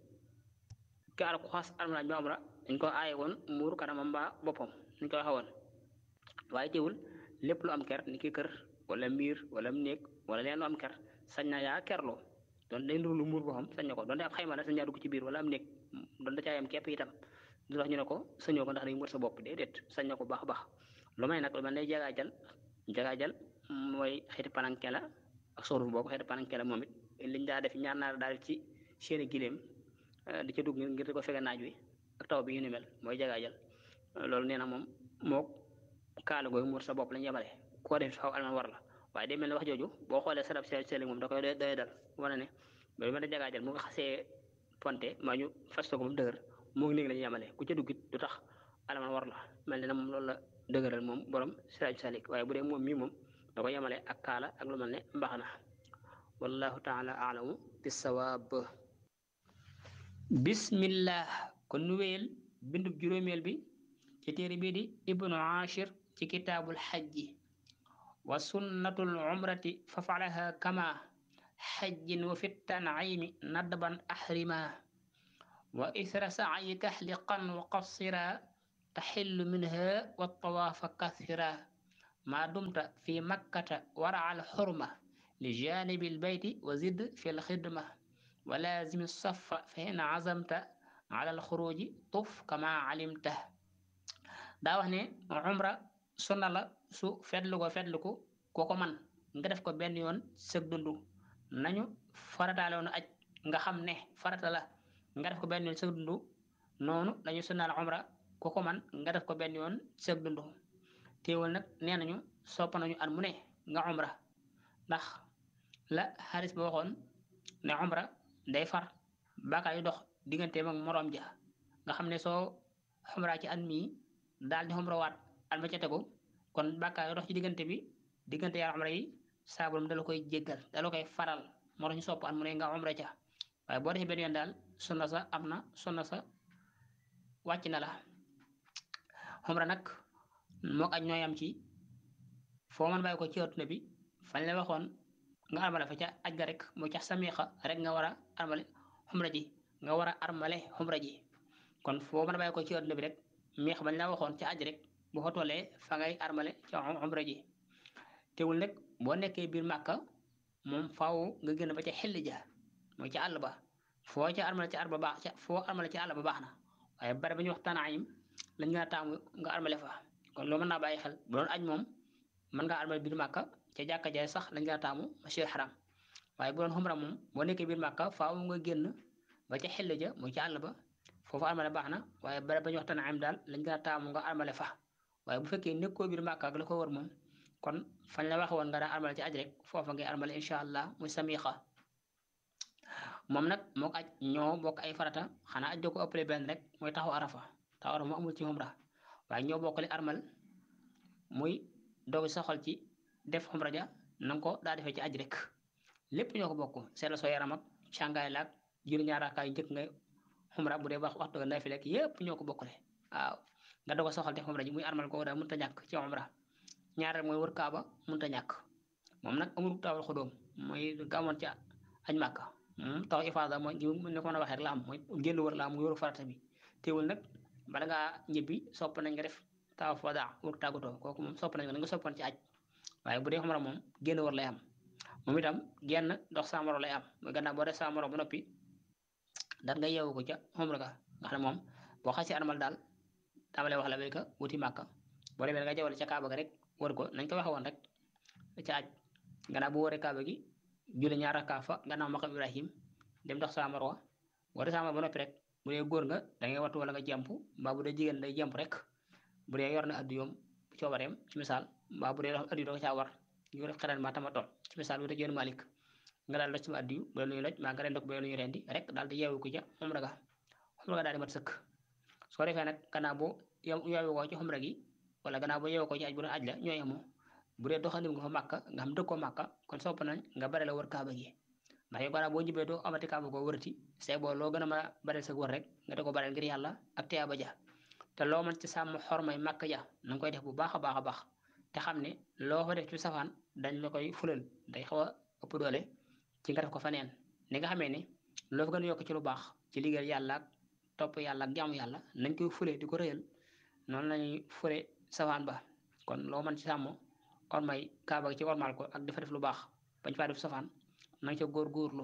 kaar ku xas armalaaj ba umra dañ ko aaye woon muur kanamam mbaa boppam ñu ko waxe woon waaye teewul lépp lu am ker ni ki kër wala miir wala néeg wala leen lu am ker sañ na yaa kerloo doon day ndur lu muur boppam sañ na ko doon de ab xayma la sañ naa dugg ci biir wala am néeg doon da caayam képp itam du tax ñu ne ko sañoo ko ndax day muur sa bopp déedéet sañ na ko baax baax lu may nag lu mel ne jagaajal jagaajal mooy xeeti pananke la ak soruf boobu xeeti pananke la moom it liñ daa def ñaar naar daal ci seeni gileem di ca dugg ngir di ko fege naaj wi ak taw bi yu ni mel mooy jagaajal loolu nee na moom mook kaala googu muur sa bopp lañ yemale koo def xaw alman war la waaye day mel ne wax jooju boo xoolee sarab seel seeli moom da koy doy doy dal wane ne ba mel ne jagaajal mu nga xasee ponte maa ñu fas ko ba mu dëgër moo néeg lañu yemale ku ca duggit du tax alman war la mel ne na moom loolu la dëgëral moom borom siraaj salik waaye bu dee moom mii moom da ko yemale ak kaala ak lu mel ne mbaxana wallahu taala alamu bisawaab bismillah kon nu wéyal bindub juróomeel bi ci téere bii di ibnu ashir ci kitaabul xajji wa sunnatul umrati fa falaha kama xajjin wa fi tanayimi nadban ahrima wa isra sa'yi tahliqan wa qassira taxillu minha wa tawaafa kathira ma dumta fi makkata wara al xurma li janibi lbayti wa zid fi lxidma wa laazimi safa fa in azamta ala alxuruji tuf kama alimta daa wax ne umra sunna la su fetlu ko fetlu ko koo ko man nga def ko benn yoon sëg dundu nañu farataale woon aj nga xam ne farata la nga def ko benn yoon sëg dundu noonu lañu sunnaal umra koo ko man nga def ko benn yoon sëg dundu teewul nag nee nañu sopp nañu at mu ne nga umra ndax la xaalis ba waxoon ne umra day far bàkkaar yu dox digganteem ak moroom ja nga xam ne soo umra ci at mii daal di umra waat at ma ca tegu kon bàkkaar yu dox ci diggante bi diggante yaar umra yi saaburam dala koy jéggal dala koy faral moo tax ñu sopp at mu ne nga umra ca waaye boo defee benn yoon daal sunna sa am na sunna sa wàcc na la umra nag mook aj ñooy am ci foo mën bàyyi ko ci adduna bi fañ la waxoon nga armale fa ca aj ga rek mu ca samiixa rek nga war a armale xumra ji nga war a armale xumra ji kon foo mën a bàyyi ko ci adduna bi rek miix bañ la waxoon ca aj rek bu fa tollee fa ngay armale ca xumra ji teewul nag boo nekkee biir màkka moom faaw nga génn ba ca xelli ja mooy ca àll ba foo ca armale ca àll ba baax ca foo armale ca àll ba baax na waaye bare ba ñu wax tanaayim lañ nga taamu nga armale fa kon loo mën naa bàyyi xel bu doon aj moom mën ngaa armal biir màkka ca jàkka jaay sax lañ laa taamu masjid xaram waaye bu doon xumra moom boo nekkee biir màkka faaw nga génn ba ca xell ja muy ca àll ba foofu armale baax na waaye bare ba ñu waxtaan am daal lañ laa taamu nga armale fa waaye bu fekkee nekkoo biir màkka ak la ko wër moom kon fañ la waxe woon nga daa armale ci aj rek foofa ngay armale incha allah muy samiqa moom nag moo ko aj ñoo bokk ay farata xanaa aj da ko ëppale benn rek mooy taxaw arafa taxaw arafa moo amul ci xumra waaye ñoo bokkale armal muy doog sa xol ci def xumra ja nanga ko daa defee ci aj rek lépp ñoo ko bokk seetla soo yaram ak càngaay laag jur ñaar raakaay njëkk nga xumra bu dee wax waxtu nga nafi lekk yépp ñoo ko bokkale waaw nga doog sa xol def xumra ji muy armal ko daal mënut a ñàkk ci xumra ñaareel mooy wër kaaba mënut a ñàkk moom nag amul taawal xudóom mooy gàmmoon ci aj màkka taw ifaada mooy gi ne ko mën a waxee rek la am mooy génn wër la am muy wëru farata bi teewul nag bala ngaa ñibbi sopp nañ nga def taw fada wër tàggatoo kooku moom sopp nañ ko nga soppoon ci aj waaye bu dee xumra moom génn wër lay am moom itam genn dox saamaro lay am mooy gannaaw boo def saamaro ba noppi daal nga yeewu ko ca xumra ga nga xam ne moom boo xasee armal daal tàmbalee wax la béyka wuti màkka boo demee nga jawale ca kaaba ga rek wër ko nañ ko waxe woon rek ca aj gannaaw bu wëree kaaba gi julli ñaar rakkaa fa gannaaw maqam ibrahim dem dox sa marwa boo dee sama ba noppi rek bu dee góor nga da ngay wattu wala nga jàmp mbaa bu dee jigéen day jàmp rek bu dee yor na addu yoom coobareem ci misaal mbaa bu dee addu da ko caa war ñu def xelal ma tama tool ci misaal bu dee yoon malik nga daal loj sama addu yu bu dee lu ñu loj maa nga ren ko bu dee lu ñu rendi rek daal di yeewu ko ca xumra ga xumra ga daal di mat sëkk soo defee nag gannaaw boo yeewu ko ci xumra gi wala gannaaw boo yeewu ko ci aj bu doon aj la ñooy amoo bu dee doxandim nga fa màkka nga xam dëkkoo màkka kon sopp nañ nga bare la wër kaaba gi ndax yow gannaaw boo jibee doo amati kaaba koo wërati c'est boo loo gën a mën a bareel sa wër rek nga da ko bareel ngir yàlla ak teyaaba ja te loo mën ci sàmm xormay màkk ja na nga koy def bu baax a baax a baax te xam ne loo fa def ci safaan dañ la koy fulal day xaw a ëpp doole ci nga def ko fa neen ni nga xamee ne loo fa gën a yokk ci lu baax ci liggéeyal yàlla ak topp yàlla ak jaamu yàlla nañ koy fule di ko rëyal noonu lañuy fule safaan ba kon loo mën ci sàmm ormay kaaba ci ormal ko ak dafa def lu baax bañ faa def safaan na nga ca góor-góorlu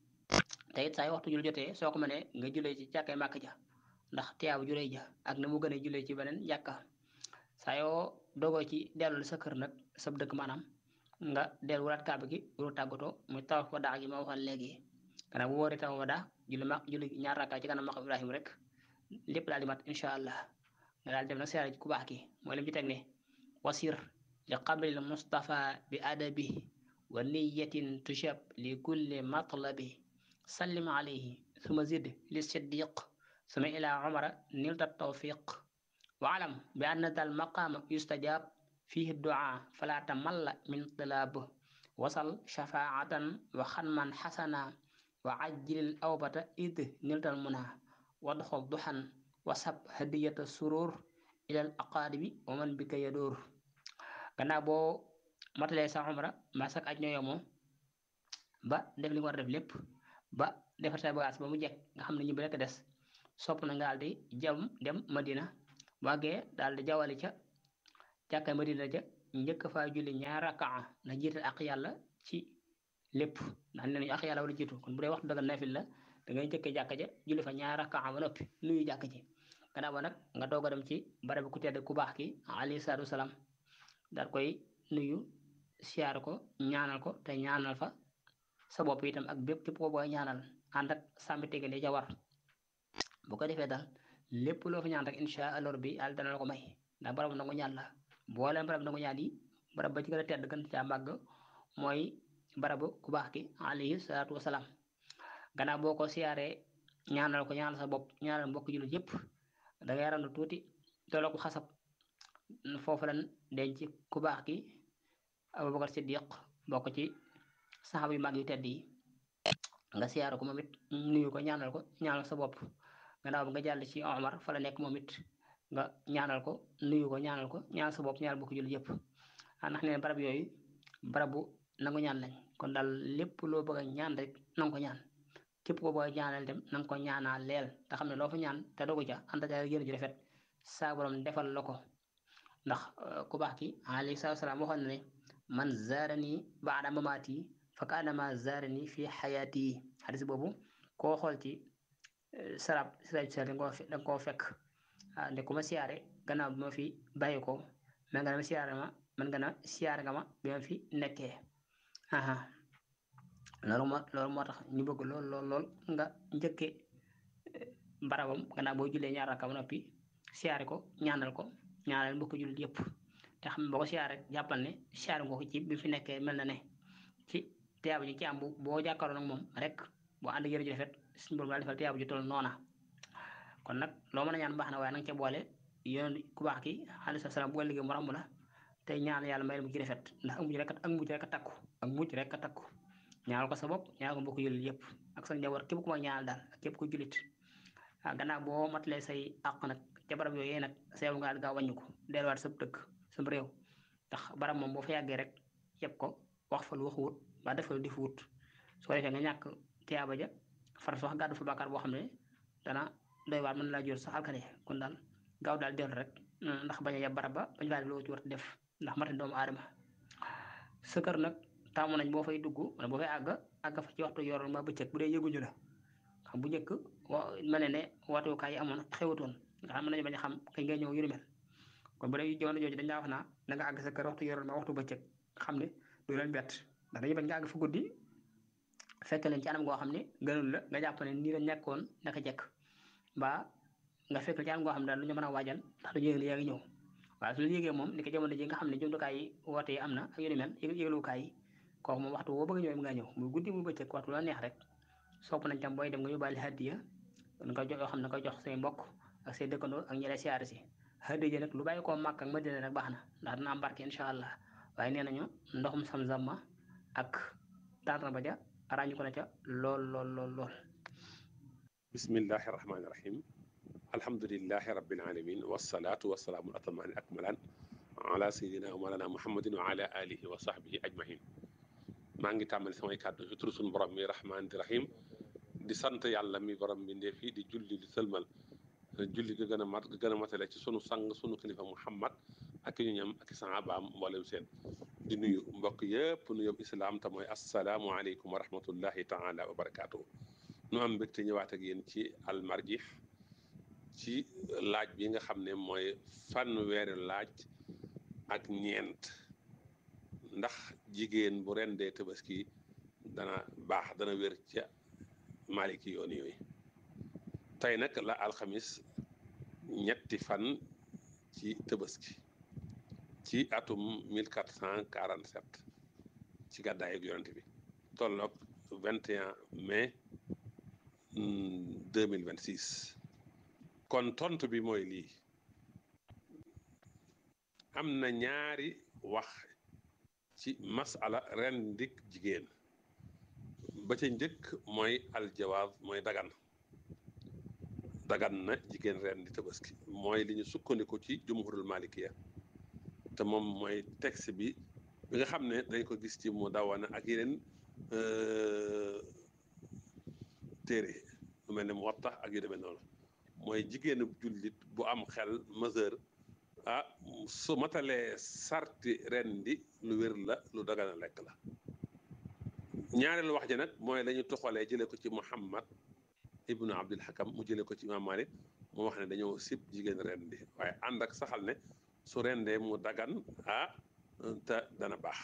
te it saa yu waxtu jul jotee soo ko mënee nga julee ci jàkkay màkk ja ndax tiyaabu julee ja ak na mu gën a julee ci beneen jàkka saa yoo dogoo ci dellu sa kër nag sab dëkk maanaam nga dellu wuraat kaaba gi wuru tàggatoo muy taw fa daa gi ma waxoon léegi gannaaw bu wóoree taw fa daa julli ma julli ñaar rakka ci kanam maqam Ibrahim rek lépp daal di mat incha allah nga daal dem nag siyaare ci ku baax ki mooy lim ci teg ne wasir li qabril mustafa bi adabi wa niyatin tushab li kulli matlabi sallim alayhi suma zid li siddiq suma ila umara nilta tawfiq wa alam bi anna dal maqama yustajab fihi du'a fala tamalla min tilab wasal shafaatan wa xanman xasana wa ajjilil awbata id niltal muna wadxol duxan wasab hadiyata surur ilal aqaaribi wa man bika yadur gannaaw boo matalee sa umra mbaa sak aj ñoo yemoo ba def li nga war a def lépp ba defar say bagage ba mu jekk nga xam ne ñu bi rekk des sopp na nga daal di jam dem madina wàggee daal di jawali ca jàkka madina ja njëkk faa julli ñaar rakaa na jiital ak yàlla ci lépp ndax nee nañu ak yàlla wala jiitu kon bu dee waxtu daga nafil la da ngay njëkkee jàkka ja julli fa ñaar rakaa ba noppi nuyu jàkk ji gannaaw ba nag nga doog a dem ci barab ku tedd ku baax ki alayhi salaatu wasalaam daal koy nuyu siyaar ko ñaanal ko te ñaanal fa sa bopp itam ak bépp képp ko booy ñaanal ànd ak sàmmi tegale ja war bu ko defee daal lépp loo fa ñaan rek insha allah rabbi yàlla dana la ko may ndax barabu nangu ñaan la booleen barab nangu ñaan yi barab ba ci gën a tedd gën caa màgg mooy barabu ku baax ki alayhi salaatu wasalaam gannaaw boo ko siyaaree ñaanal ko ñaanal sa bopp ñaanal mbokk jullit yépp da ngay randu tuuti tolloo ko xasab foofu lan denc ku baax ki Abubakar Siddiq bokk ci saxaaba yu mag yu tedd yi nga siyaare ko moom it nuyu ko ñaanal ko ñaanal sa bopp gannaaw bi nga jàll ci Omar fa la nekk moom it nga ñaanal ko nuyu ko ñaanal ko ñaanal sa bopp ñaanal bokk jullit yépp ndax nee barab yooyu barabu nangu ñaan lañ kon daal lépp loo bëgg a ñaan rek nanga ko ñaan képp ko booy ñaanal dem nanga ko ñaanaa leel te xam ne loo fa ñaan te dogu ca ànd ca yéen ju rafet saa borom defal la ko ndax ku baax ki alayhi salaatu salaam waxoon na ne man zaarani baada mamaati fa kaanama zaarani fi xayaati xadis boobu koo xool ci sarab siraj sa danga koo fekk nde ku ma siyaare gannaaw bi ma fi bàyyi ko man nga na ma siyaare ma man nga na siyaare nga ma bi ma fi nekkee aha loolu moo loolu moo tax ñu bëgg lool lool lool nga njëkke barabam gannaaw boo jullee ñaar rakka ba noppi siyaare ko ñaanal ko ñaanal mbokk jullit yëpp te xam boo ko siyaare jàppal ne siyaare nga ko ci bi fi nekkee mel na ne ci tiyaabu ji ci am bu boo jàkkaaroo nag moom rek boo ànd yëre ju rafet suñu borom daal defal tiyaabu ji toll noona kon nag loo mën a ñaan baax na waaye nanga ca boole yoon ku baax ki alayhi salaam bu liggéey mu ramb la tey ñaan yàlla may la mu ci rafet ndax ak mujj rek ak mujj rek a takku ak mujj rek a takku ñaanal ko sa bopp ñaanal ko mbokk jullit yëpp ak sa njaboot képp ku ma ñaanal daal ak képp ku jullit ah gannaaw boo matalee say àq nag ca barab yooyu nag seew nga gaaw wàññi ko delluwaat sa dëkk sa réew ndax barab moom boo fa yàggee rek yëpp ko wax fa lu waxuwut ba def fa lu di wut su ko defee nga ñàkk tiyaaba ja far sax gàddu fa bàkkaar boo xam ne dana doy waar mën laa jur sax alkane kon daal gaaw daal dellu rek ndax bañ a yeb barab ba bañ faa def loo ci war def ndax mate doomu aadama sa kër nag taamu nañ boo fay dugg wala boo fay àgg àgg fa ci waxtu yoroon ma bëccëg bu dee yëguñu la xam bu njëkk wa mel ne ne waatukaay yi amoon xewatoon nga xam mën nañu bañ a xam kañ ngay ñëw yu ni mel kon bu dee jamono jooju dañ laa wax naa da nga àgg sa kër waxtu yoroon ma waxtu bëccëg xam ne du leen bett ndax dañuy bañ nga àgg fa guddi fekk leen ci anam goo xam ne gënul la nga jàpp ne nii la nekkoon naka jekk mbaa nga fekk ci anam goo xam ne daal lu ñu mën a waajal ndax du yëg yaa ngi ñëw waaye su la yëgee moom ni ko jamono ji nga xam ne jumtukaay yi woote yi am na ak yu ni mel yëglukaay yi kooku moom waxtu woo bëgg ñëw nga ñëw muy guddi muy bëccëg waxtu la neex rek sopp nañ tam booy dem nga yóbbaale hadiya nga jox yoo xam ne nga jox say mbokk ak say dëkkandoo ak ñi lay siyaare si hadiya nag lu bàyyi koo màkk ak madina rek baax na ndax dina am barke incha allah waaye nee nañu ndoxum sam-sam ma ak tànn ba ja ràññu ko na ca lool lool lool lool bismillahi rahmaani rahim alhamdulilahi rabbil alamin wasalaatu wasalaamu atamaani akmalaan ala sayidina wa malana muhammadin wa ala alihi wa sahbihi ajmahin maa ngi tàmbali samay kàddu ci turu sunu borom mi rahmaani rahim di sant yàlla mi borom bi ndee fii di julli di sëlmal julli ga gën a mat ga gën a matale ci sunu sang sunu kilifa muhammad ak ñu ñam ak sahabaam mboolem seen di nuyu mbokk yëpp nuyób islaam te mooy asalaamu aleykum wa rahmatullahi taala wa barakaatuhu nu am mbégte ñëwaat ak yéen ci almarjih ci laaj bi nga xam ne mooy fanweeri laaj ak ñeent ndax jigéen bu rendee tabaski dana baax dana wér ca maliki yoon yooyu tey nag la alxamis ñetti fan ci tabaski ci atum 1447 ci gàddaay ak yonent bi tolloog 21 mai 2026 kon tontu bi mooy lii am na ñaari wax ci masala ren ndik jigéen ba ca njëkk mooy aljawaaz mooy dagan dagan na jigéen ren di tabaski mooy li ñu sukkandiku ci jumhurul malikiya te moom mooy texte bi bi nga xam ne dañ ko gis ci mu dawana ak yeneen téere lu mel ne mu watta ak yu demee noonu mooy jigéenu jullit bu am xel mesure ah su matalee sarti ren di lu wér la lu dagan a lekk la ñaareelu wax ji nag mooy la ñu toxalee jëlee ko ci Muhammad ibnu Abdul Hakam mu jëlee ko ci Imam Malik mu wax ne dañoo sib jigéen ren di waaye ànd ak saxal ne su rendee mu dagan ah te dana baax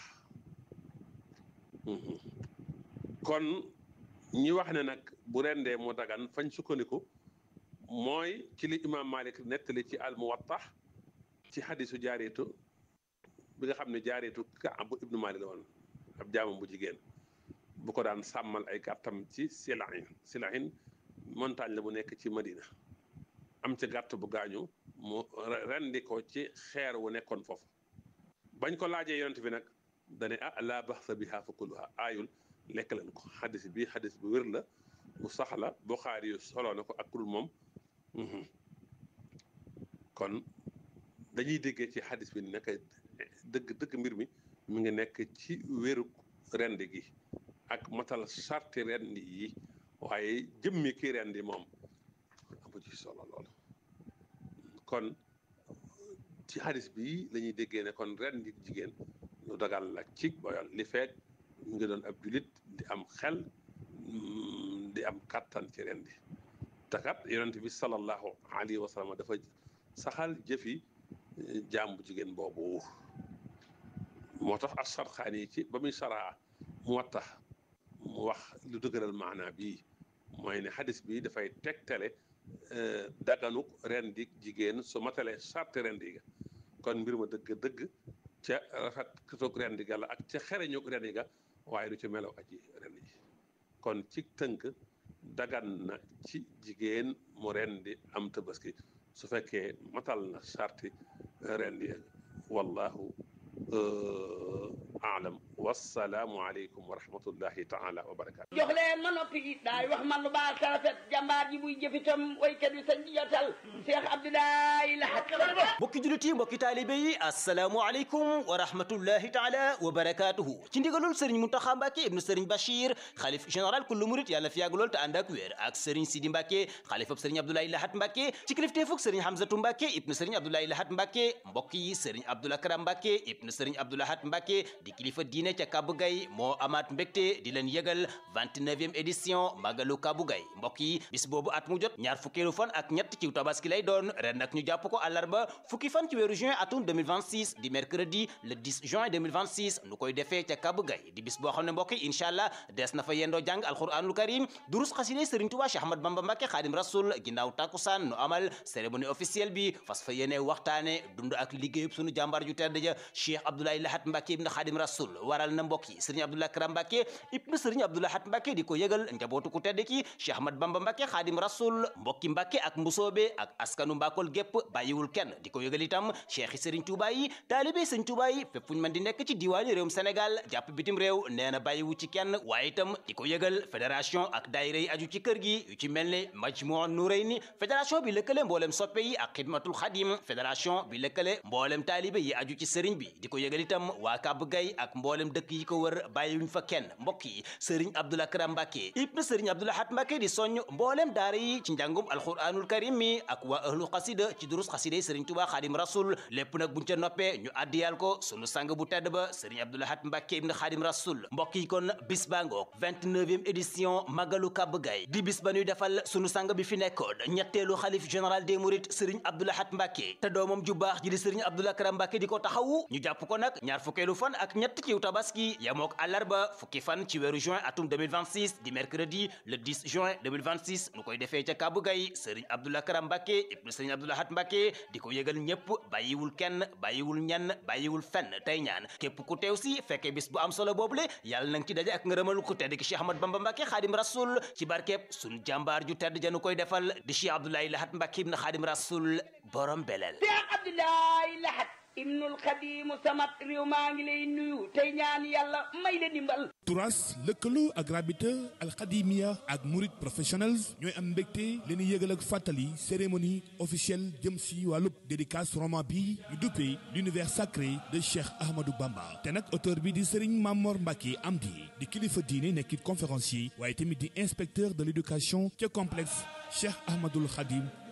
kon ñi wax ne nag bu rendee mu dagan fañ sukkandiku mooy ci li Imam Malik nettali ci al Muwatta ci xadisu jaareetu bi nga xam ne jaareetu Kaab ibnu Malik la woon ab jaamam bu jigéen bu ko daan sàmmal ay gàttam ci Silahin Silahin montagne la bu nekk ci Madina am ci gàtt bu gaañu mu rendi ko ci xeer wu nekkoon foofu bañ ko laajee yonent bi nag dane ah laa baxsa biha fa kuluha aayul lekk leen ko xadis bi xadis bu wér la bu sax la Buxaari yu soloo na ko ak kul moom kon dañuy déggee ci xadis bi nekk dëgg dëgg mbir mi mi ngi nekk ci wéru rend gi ak matal sarti rendi yi waaye jëmmi ki rendi moom amu ci solo lool kon ci xadis bi la ñuy déggee ne kon rendi jigéen lu dagal la ci boyal li feeg mu ngi doon ab julit di am xel di am kattan ci rendi takat yonent bi sallallahu alayhi wa sallam dafa saxal jëfi jaam bu jigéen boobu moo tax as-Sarxaani yi ci ba muy saraa mu wattax mu wax lu dëgëral maanaa bii mooy ne xadis bi dafay tegtale daganuk rendi jigéen su matalee sarti rendi ga kon mbir ma dëgg-dëgg ca rafet toog rendi ga la ak ca xereñuk rendi ga waaye du ci melaw aji rendi ji kon ci tënk dagan na ci jigéen mu rendi am tabaski su fekkee matal na sarti rendi wallahu aalam wassalaamu aleykum wa rahmatullahi taala wa barakatu jox leen ma noppi daay wax man lu baax ta rafet jàmbaar ji buy jëfitam waykat bi sañ jotal Cheikh Abdoulaye Lahat mbokki jullit yi mbokki taalibe yi assalaamu aleykum wa rahmatullahi taala wa barakatuhu ci ndigalul sëriñ Muntaxa Mbàkke ibnu sëriñ Bachir xalif général kullu murit yàlla fi yàgg lool te ànd ak wér ak sëriñ Sidi Mbàkke xalifab sëriñ Abdoulaye Lahat Mbàkke ci kilifteefug sëriñ Hamzatu Mbàkke ibnu sëriñ Abdoulaye Lahat Mbàkke mbokk yi sëriñ Abdoul Akram Mbàkke ibnu sëriñ Abdou Lahat Mbàkke di kilifa diine ca Kabou Gaye moo amaat mbégte di leen yëgal 29e édition Magalu Kabou Gaye mbokk yi bis boobu at mu jot ñaar fukkeelu fan ak ñett ci tabaski lay doon ren nag ñu jàpp ko àllarba fukki fan ci weeru juin atum 2026 di mercredi le 10 juin 2026 nu koy defee ca Kabou Gaye di bis boo xam ne mbokk yi incha allah des na fa yendoo jàng alquranul karim durus xaside Sëriñ Tuubaa Cheikh Ahmad Bamba Mbàkke Xaadim Rasul ginnaaw takkusaan nu amal cérémonie officielle bi fas fa yéene waxtaane dund ak liggéeyub sunu jàmbaar ju tedd ja Cheikh Abdoulaye Lahat Mbàkke ibn Xaadim Rasul waral na mbokk yi sëriñ Abdou Lakram Mbàkke ibn sëriñ Abdou Lahat Mbàkke di ko yëgal njabootu ku tedd ki Cheikh Ahmad Bamba Mbàkke Xaadim Rasul mbokki Mbàkke ak mbusoobe ak askanu Mbakol gépp bàyyiwul kenn di ko yëgal itam cheikh yi sëriñ Tuubaa yi taalibe sëriñ Tuubaa yi fépp fu ñu mën di nekk ci diwaani réewum Sénégal jàpp bitim réew nee na bàyyiwu ci kenn waaye itam di ko yëgal fédération ak daayira yi aju ci kër gi yu ci mel ne Majmuu Nurayni fédération bi lëkkale mboolem soppe yi ak xidmatul xadim fédération bi lëkkale mboolem taalibe yi aju ci sëriñ bi di ko yëgal itam waa Kabou Gaye ak mboolem dëkk yi ko wër bàyyiwuñ fa kenn mbokk yi sëriñ Abdou Akram Mbàkke ibn sëriñ Abdou Lahat Mbàkke di soññ mboolem daara yi ci njàngum alquranul karim mi ak waa ahlu xasida ci durus xasida yi sëriñ Tuubaa Xaadim Rasul lépp nag buñ ca noppee ñu addiyal ko sunu sang bu tedd ba sëriñ Abdou Lahat Mbàkke ibn Xaadim Rasul mbokk yi kon bis baa ngoog 29e édition Magalu Kabou Gaye di bis ba ñuy defal sunu sang bi fi nekkoon ñetteelu xalif général des mourides sëriñ Abdou Lahat Mbàkke te doomam ju baax ji di sëriñ Abdou Akram Mbàkke di ko taxawu ñu jàpp ko nag ñaar fukkeelu fan ak ñett ci tabaski yamook àllarba fukki fan ci weeru juin atum 2026 di mercredi le 10 juin 2026 nu koy defee ca Kabou Gaye sëriñ Abdou Akram Mbàkke ibnu sëriñ Abdou Lahat Mbàkke di ko yëgal ñépp bàyyiwul kenn bàyyiwul ñenn bàyyiwul fenn tey ñaan képp ku teew si fekkee bis bu am solo boobule yàlla nang ci daje ak ngërëmal ku tedd ki Cheikh Ahmad Bamba Mbàkke Xaadim Rasul ci barkeeb sun jàmbaar ju tedd janu koy defal di Cheikh Abdoulaye Lahat Mbàkke ibnu Xaadim Rasul borom beleel Cheikh Abdoulaye Lahat ibnul xadimu samat réew maa ngi lay nuyu tey ñaan yàlla may la dimbal turas lëkkaloo ak rabita alxadimia ak murid professionnels ñooy am mbégte leen yëgal ak fàttali cérémonie officielle jëm si wàllub dédicace roman bi ñu duppee l'univers sacré de Cheikh Ahmadou Bamba te nag auteur bi di Serigne Mamor Mbacke Amdi di kilifa diine nekkit conférencier waaye tamit di inspecteur de l'éducation ca complexe Cheikh Ahmadoul Khadim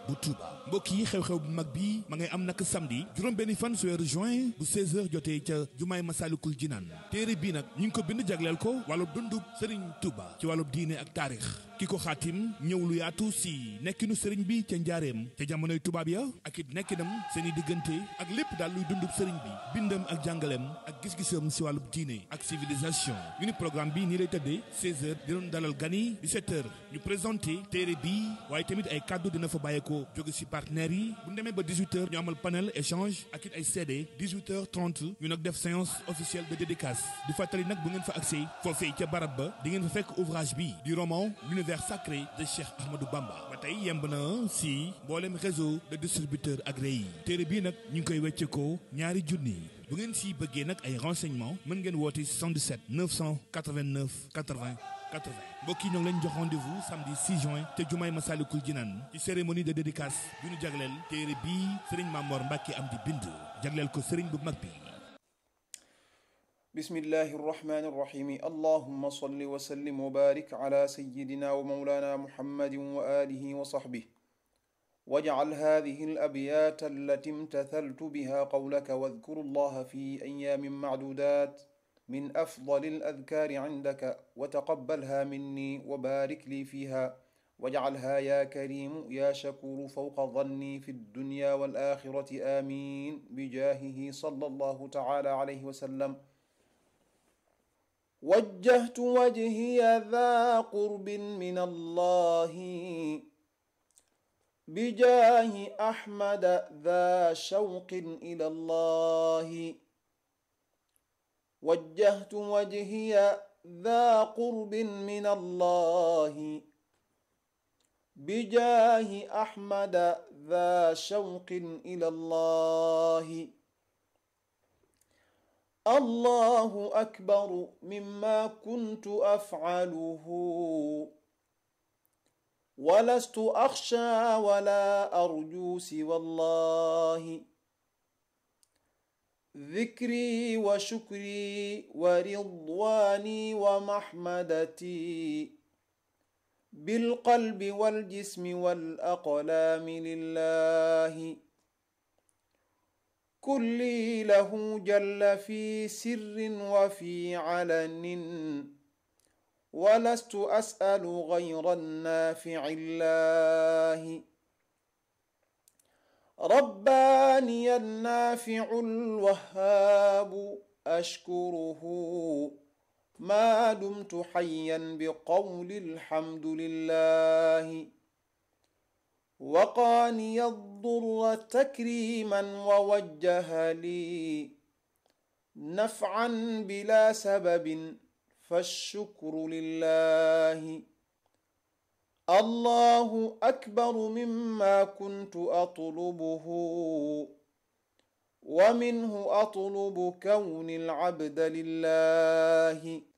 bu Touba mbokk yi xew-xew bu mag bi ma ngay am nag samedi juróom benni fan su weeru juin bu 16h jotee ca jumaay Masalikul Jinaan téere bii nag ñu ngi ko bind jagleel ko wàllub dundub Serigne Touba ci wàllub diine ak taarix ki ko xaatim ñëw lu yaatu si nekkinu sëriñ bi ca njaareem ca jamonoy tubaab ya ak it nekkinam seen i diggante ak lépp daal luy dundub sëriñ bi bindam ak jàngaleem ak gis-gisam si wàllub diine ak civilisation ñu ni programme bi nii lay tëddee 16h di doon dalal gani 17h ñu présenté téere bi waaye tamit ay kàddu dina fa bàyyeekoo jóge si partenaires yi bu demee ba 18h ñu amal panel échange ak it ay CD 18h30 ñu nag def séance officielle de dédicace di fàttali nag bu ngeen fa accès foofee ca barab ba di ngeen fa fekk ouvrage bi du roman l'univers sacré de Cheikh Ahmadou Bamba ba tey yemb na si mboolem réseau de distributeurs agréé yi téere bii nag ñu ngi koy wecceekoo ñaari junni bu ngeen si bëggee nag ay renseignements mën ngeen woote 77 989 80 80 mbokk yi ñoo ngi leen jox rendez-vous samedi 6 juin te jumaay Masalikul Jinaan ci cérémonie de dédicace bi ñu jagleel téere bii Serigne Mamor Mbacke am di bind jagleel ko Serigne bu mag bi. بسم الله الرحمن الرحيم اللهم صل وسلم وبارك على سيدنا ومولانا محمد وآله وصحبه واجعل هذه الأبيات التي امتثلت بها قولك واذكروا الله في أيام معدودات من أفضل الأذكار عندك وتقبلها مني وبارك لي فيها واجعلها يا كريم يا شكور فوق ظني في الدنيا والآخرة آمين بجاهه صلى الله تعالى عليه وسلم وجهت وجهي ذا قرب من الله بجاه أحمد ذا شوق إلى الله وجهت وجهي ذا قرب من الله بجاه أحمد ذا شوق إلى الله الله أكبر مما كنت أفعله ولست أخشى ولا أرجو سوى الله ذكري وشكري ورضواني ومحمدتي بالقلب والجسم والأقلام لله كلي له جل في سر وفي علن ولست أسأل غير النافع الله رباني النافع الوهاب أشكره ما دمت حيا بقول الحمد لله وقاني الضر تكريما ووجه لي نفعا بلا سبب فالشكر لله الله أكبر مما كنت أطلبه ومنه أطلب كون العبد لله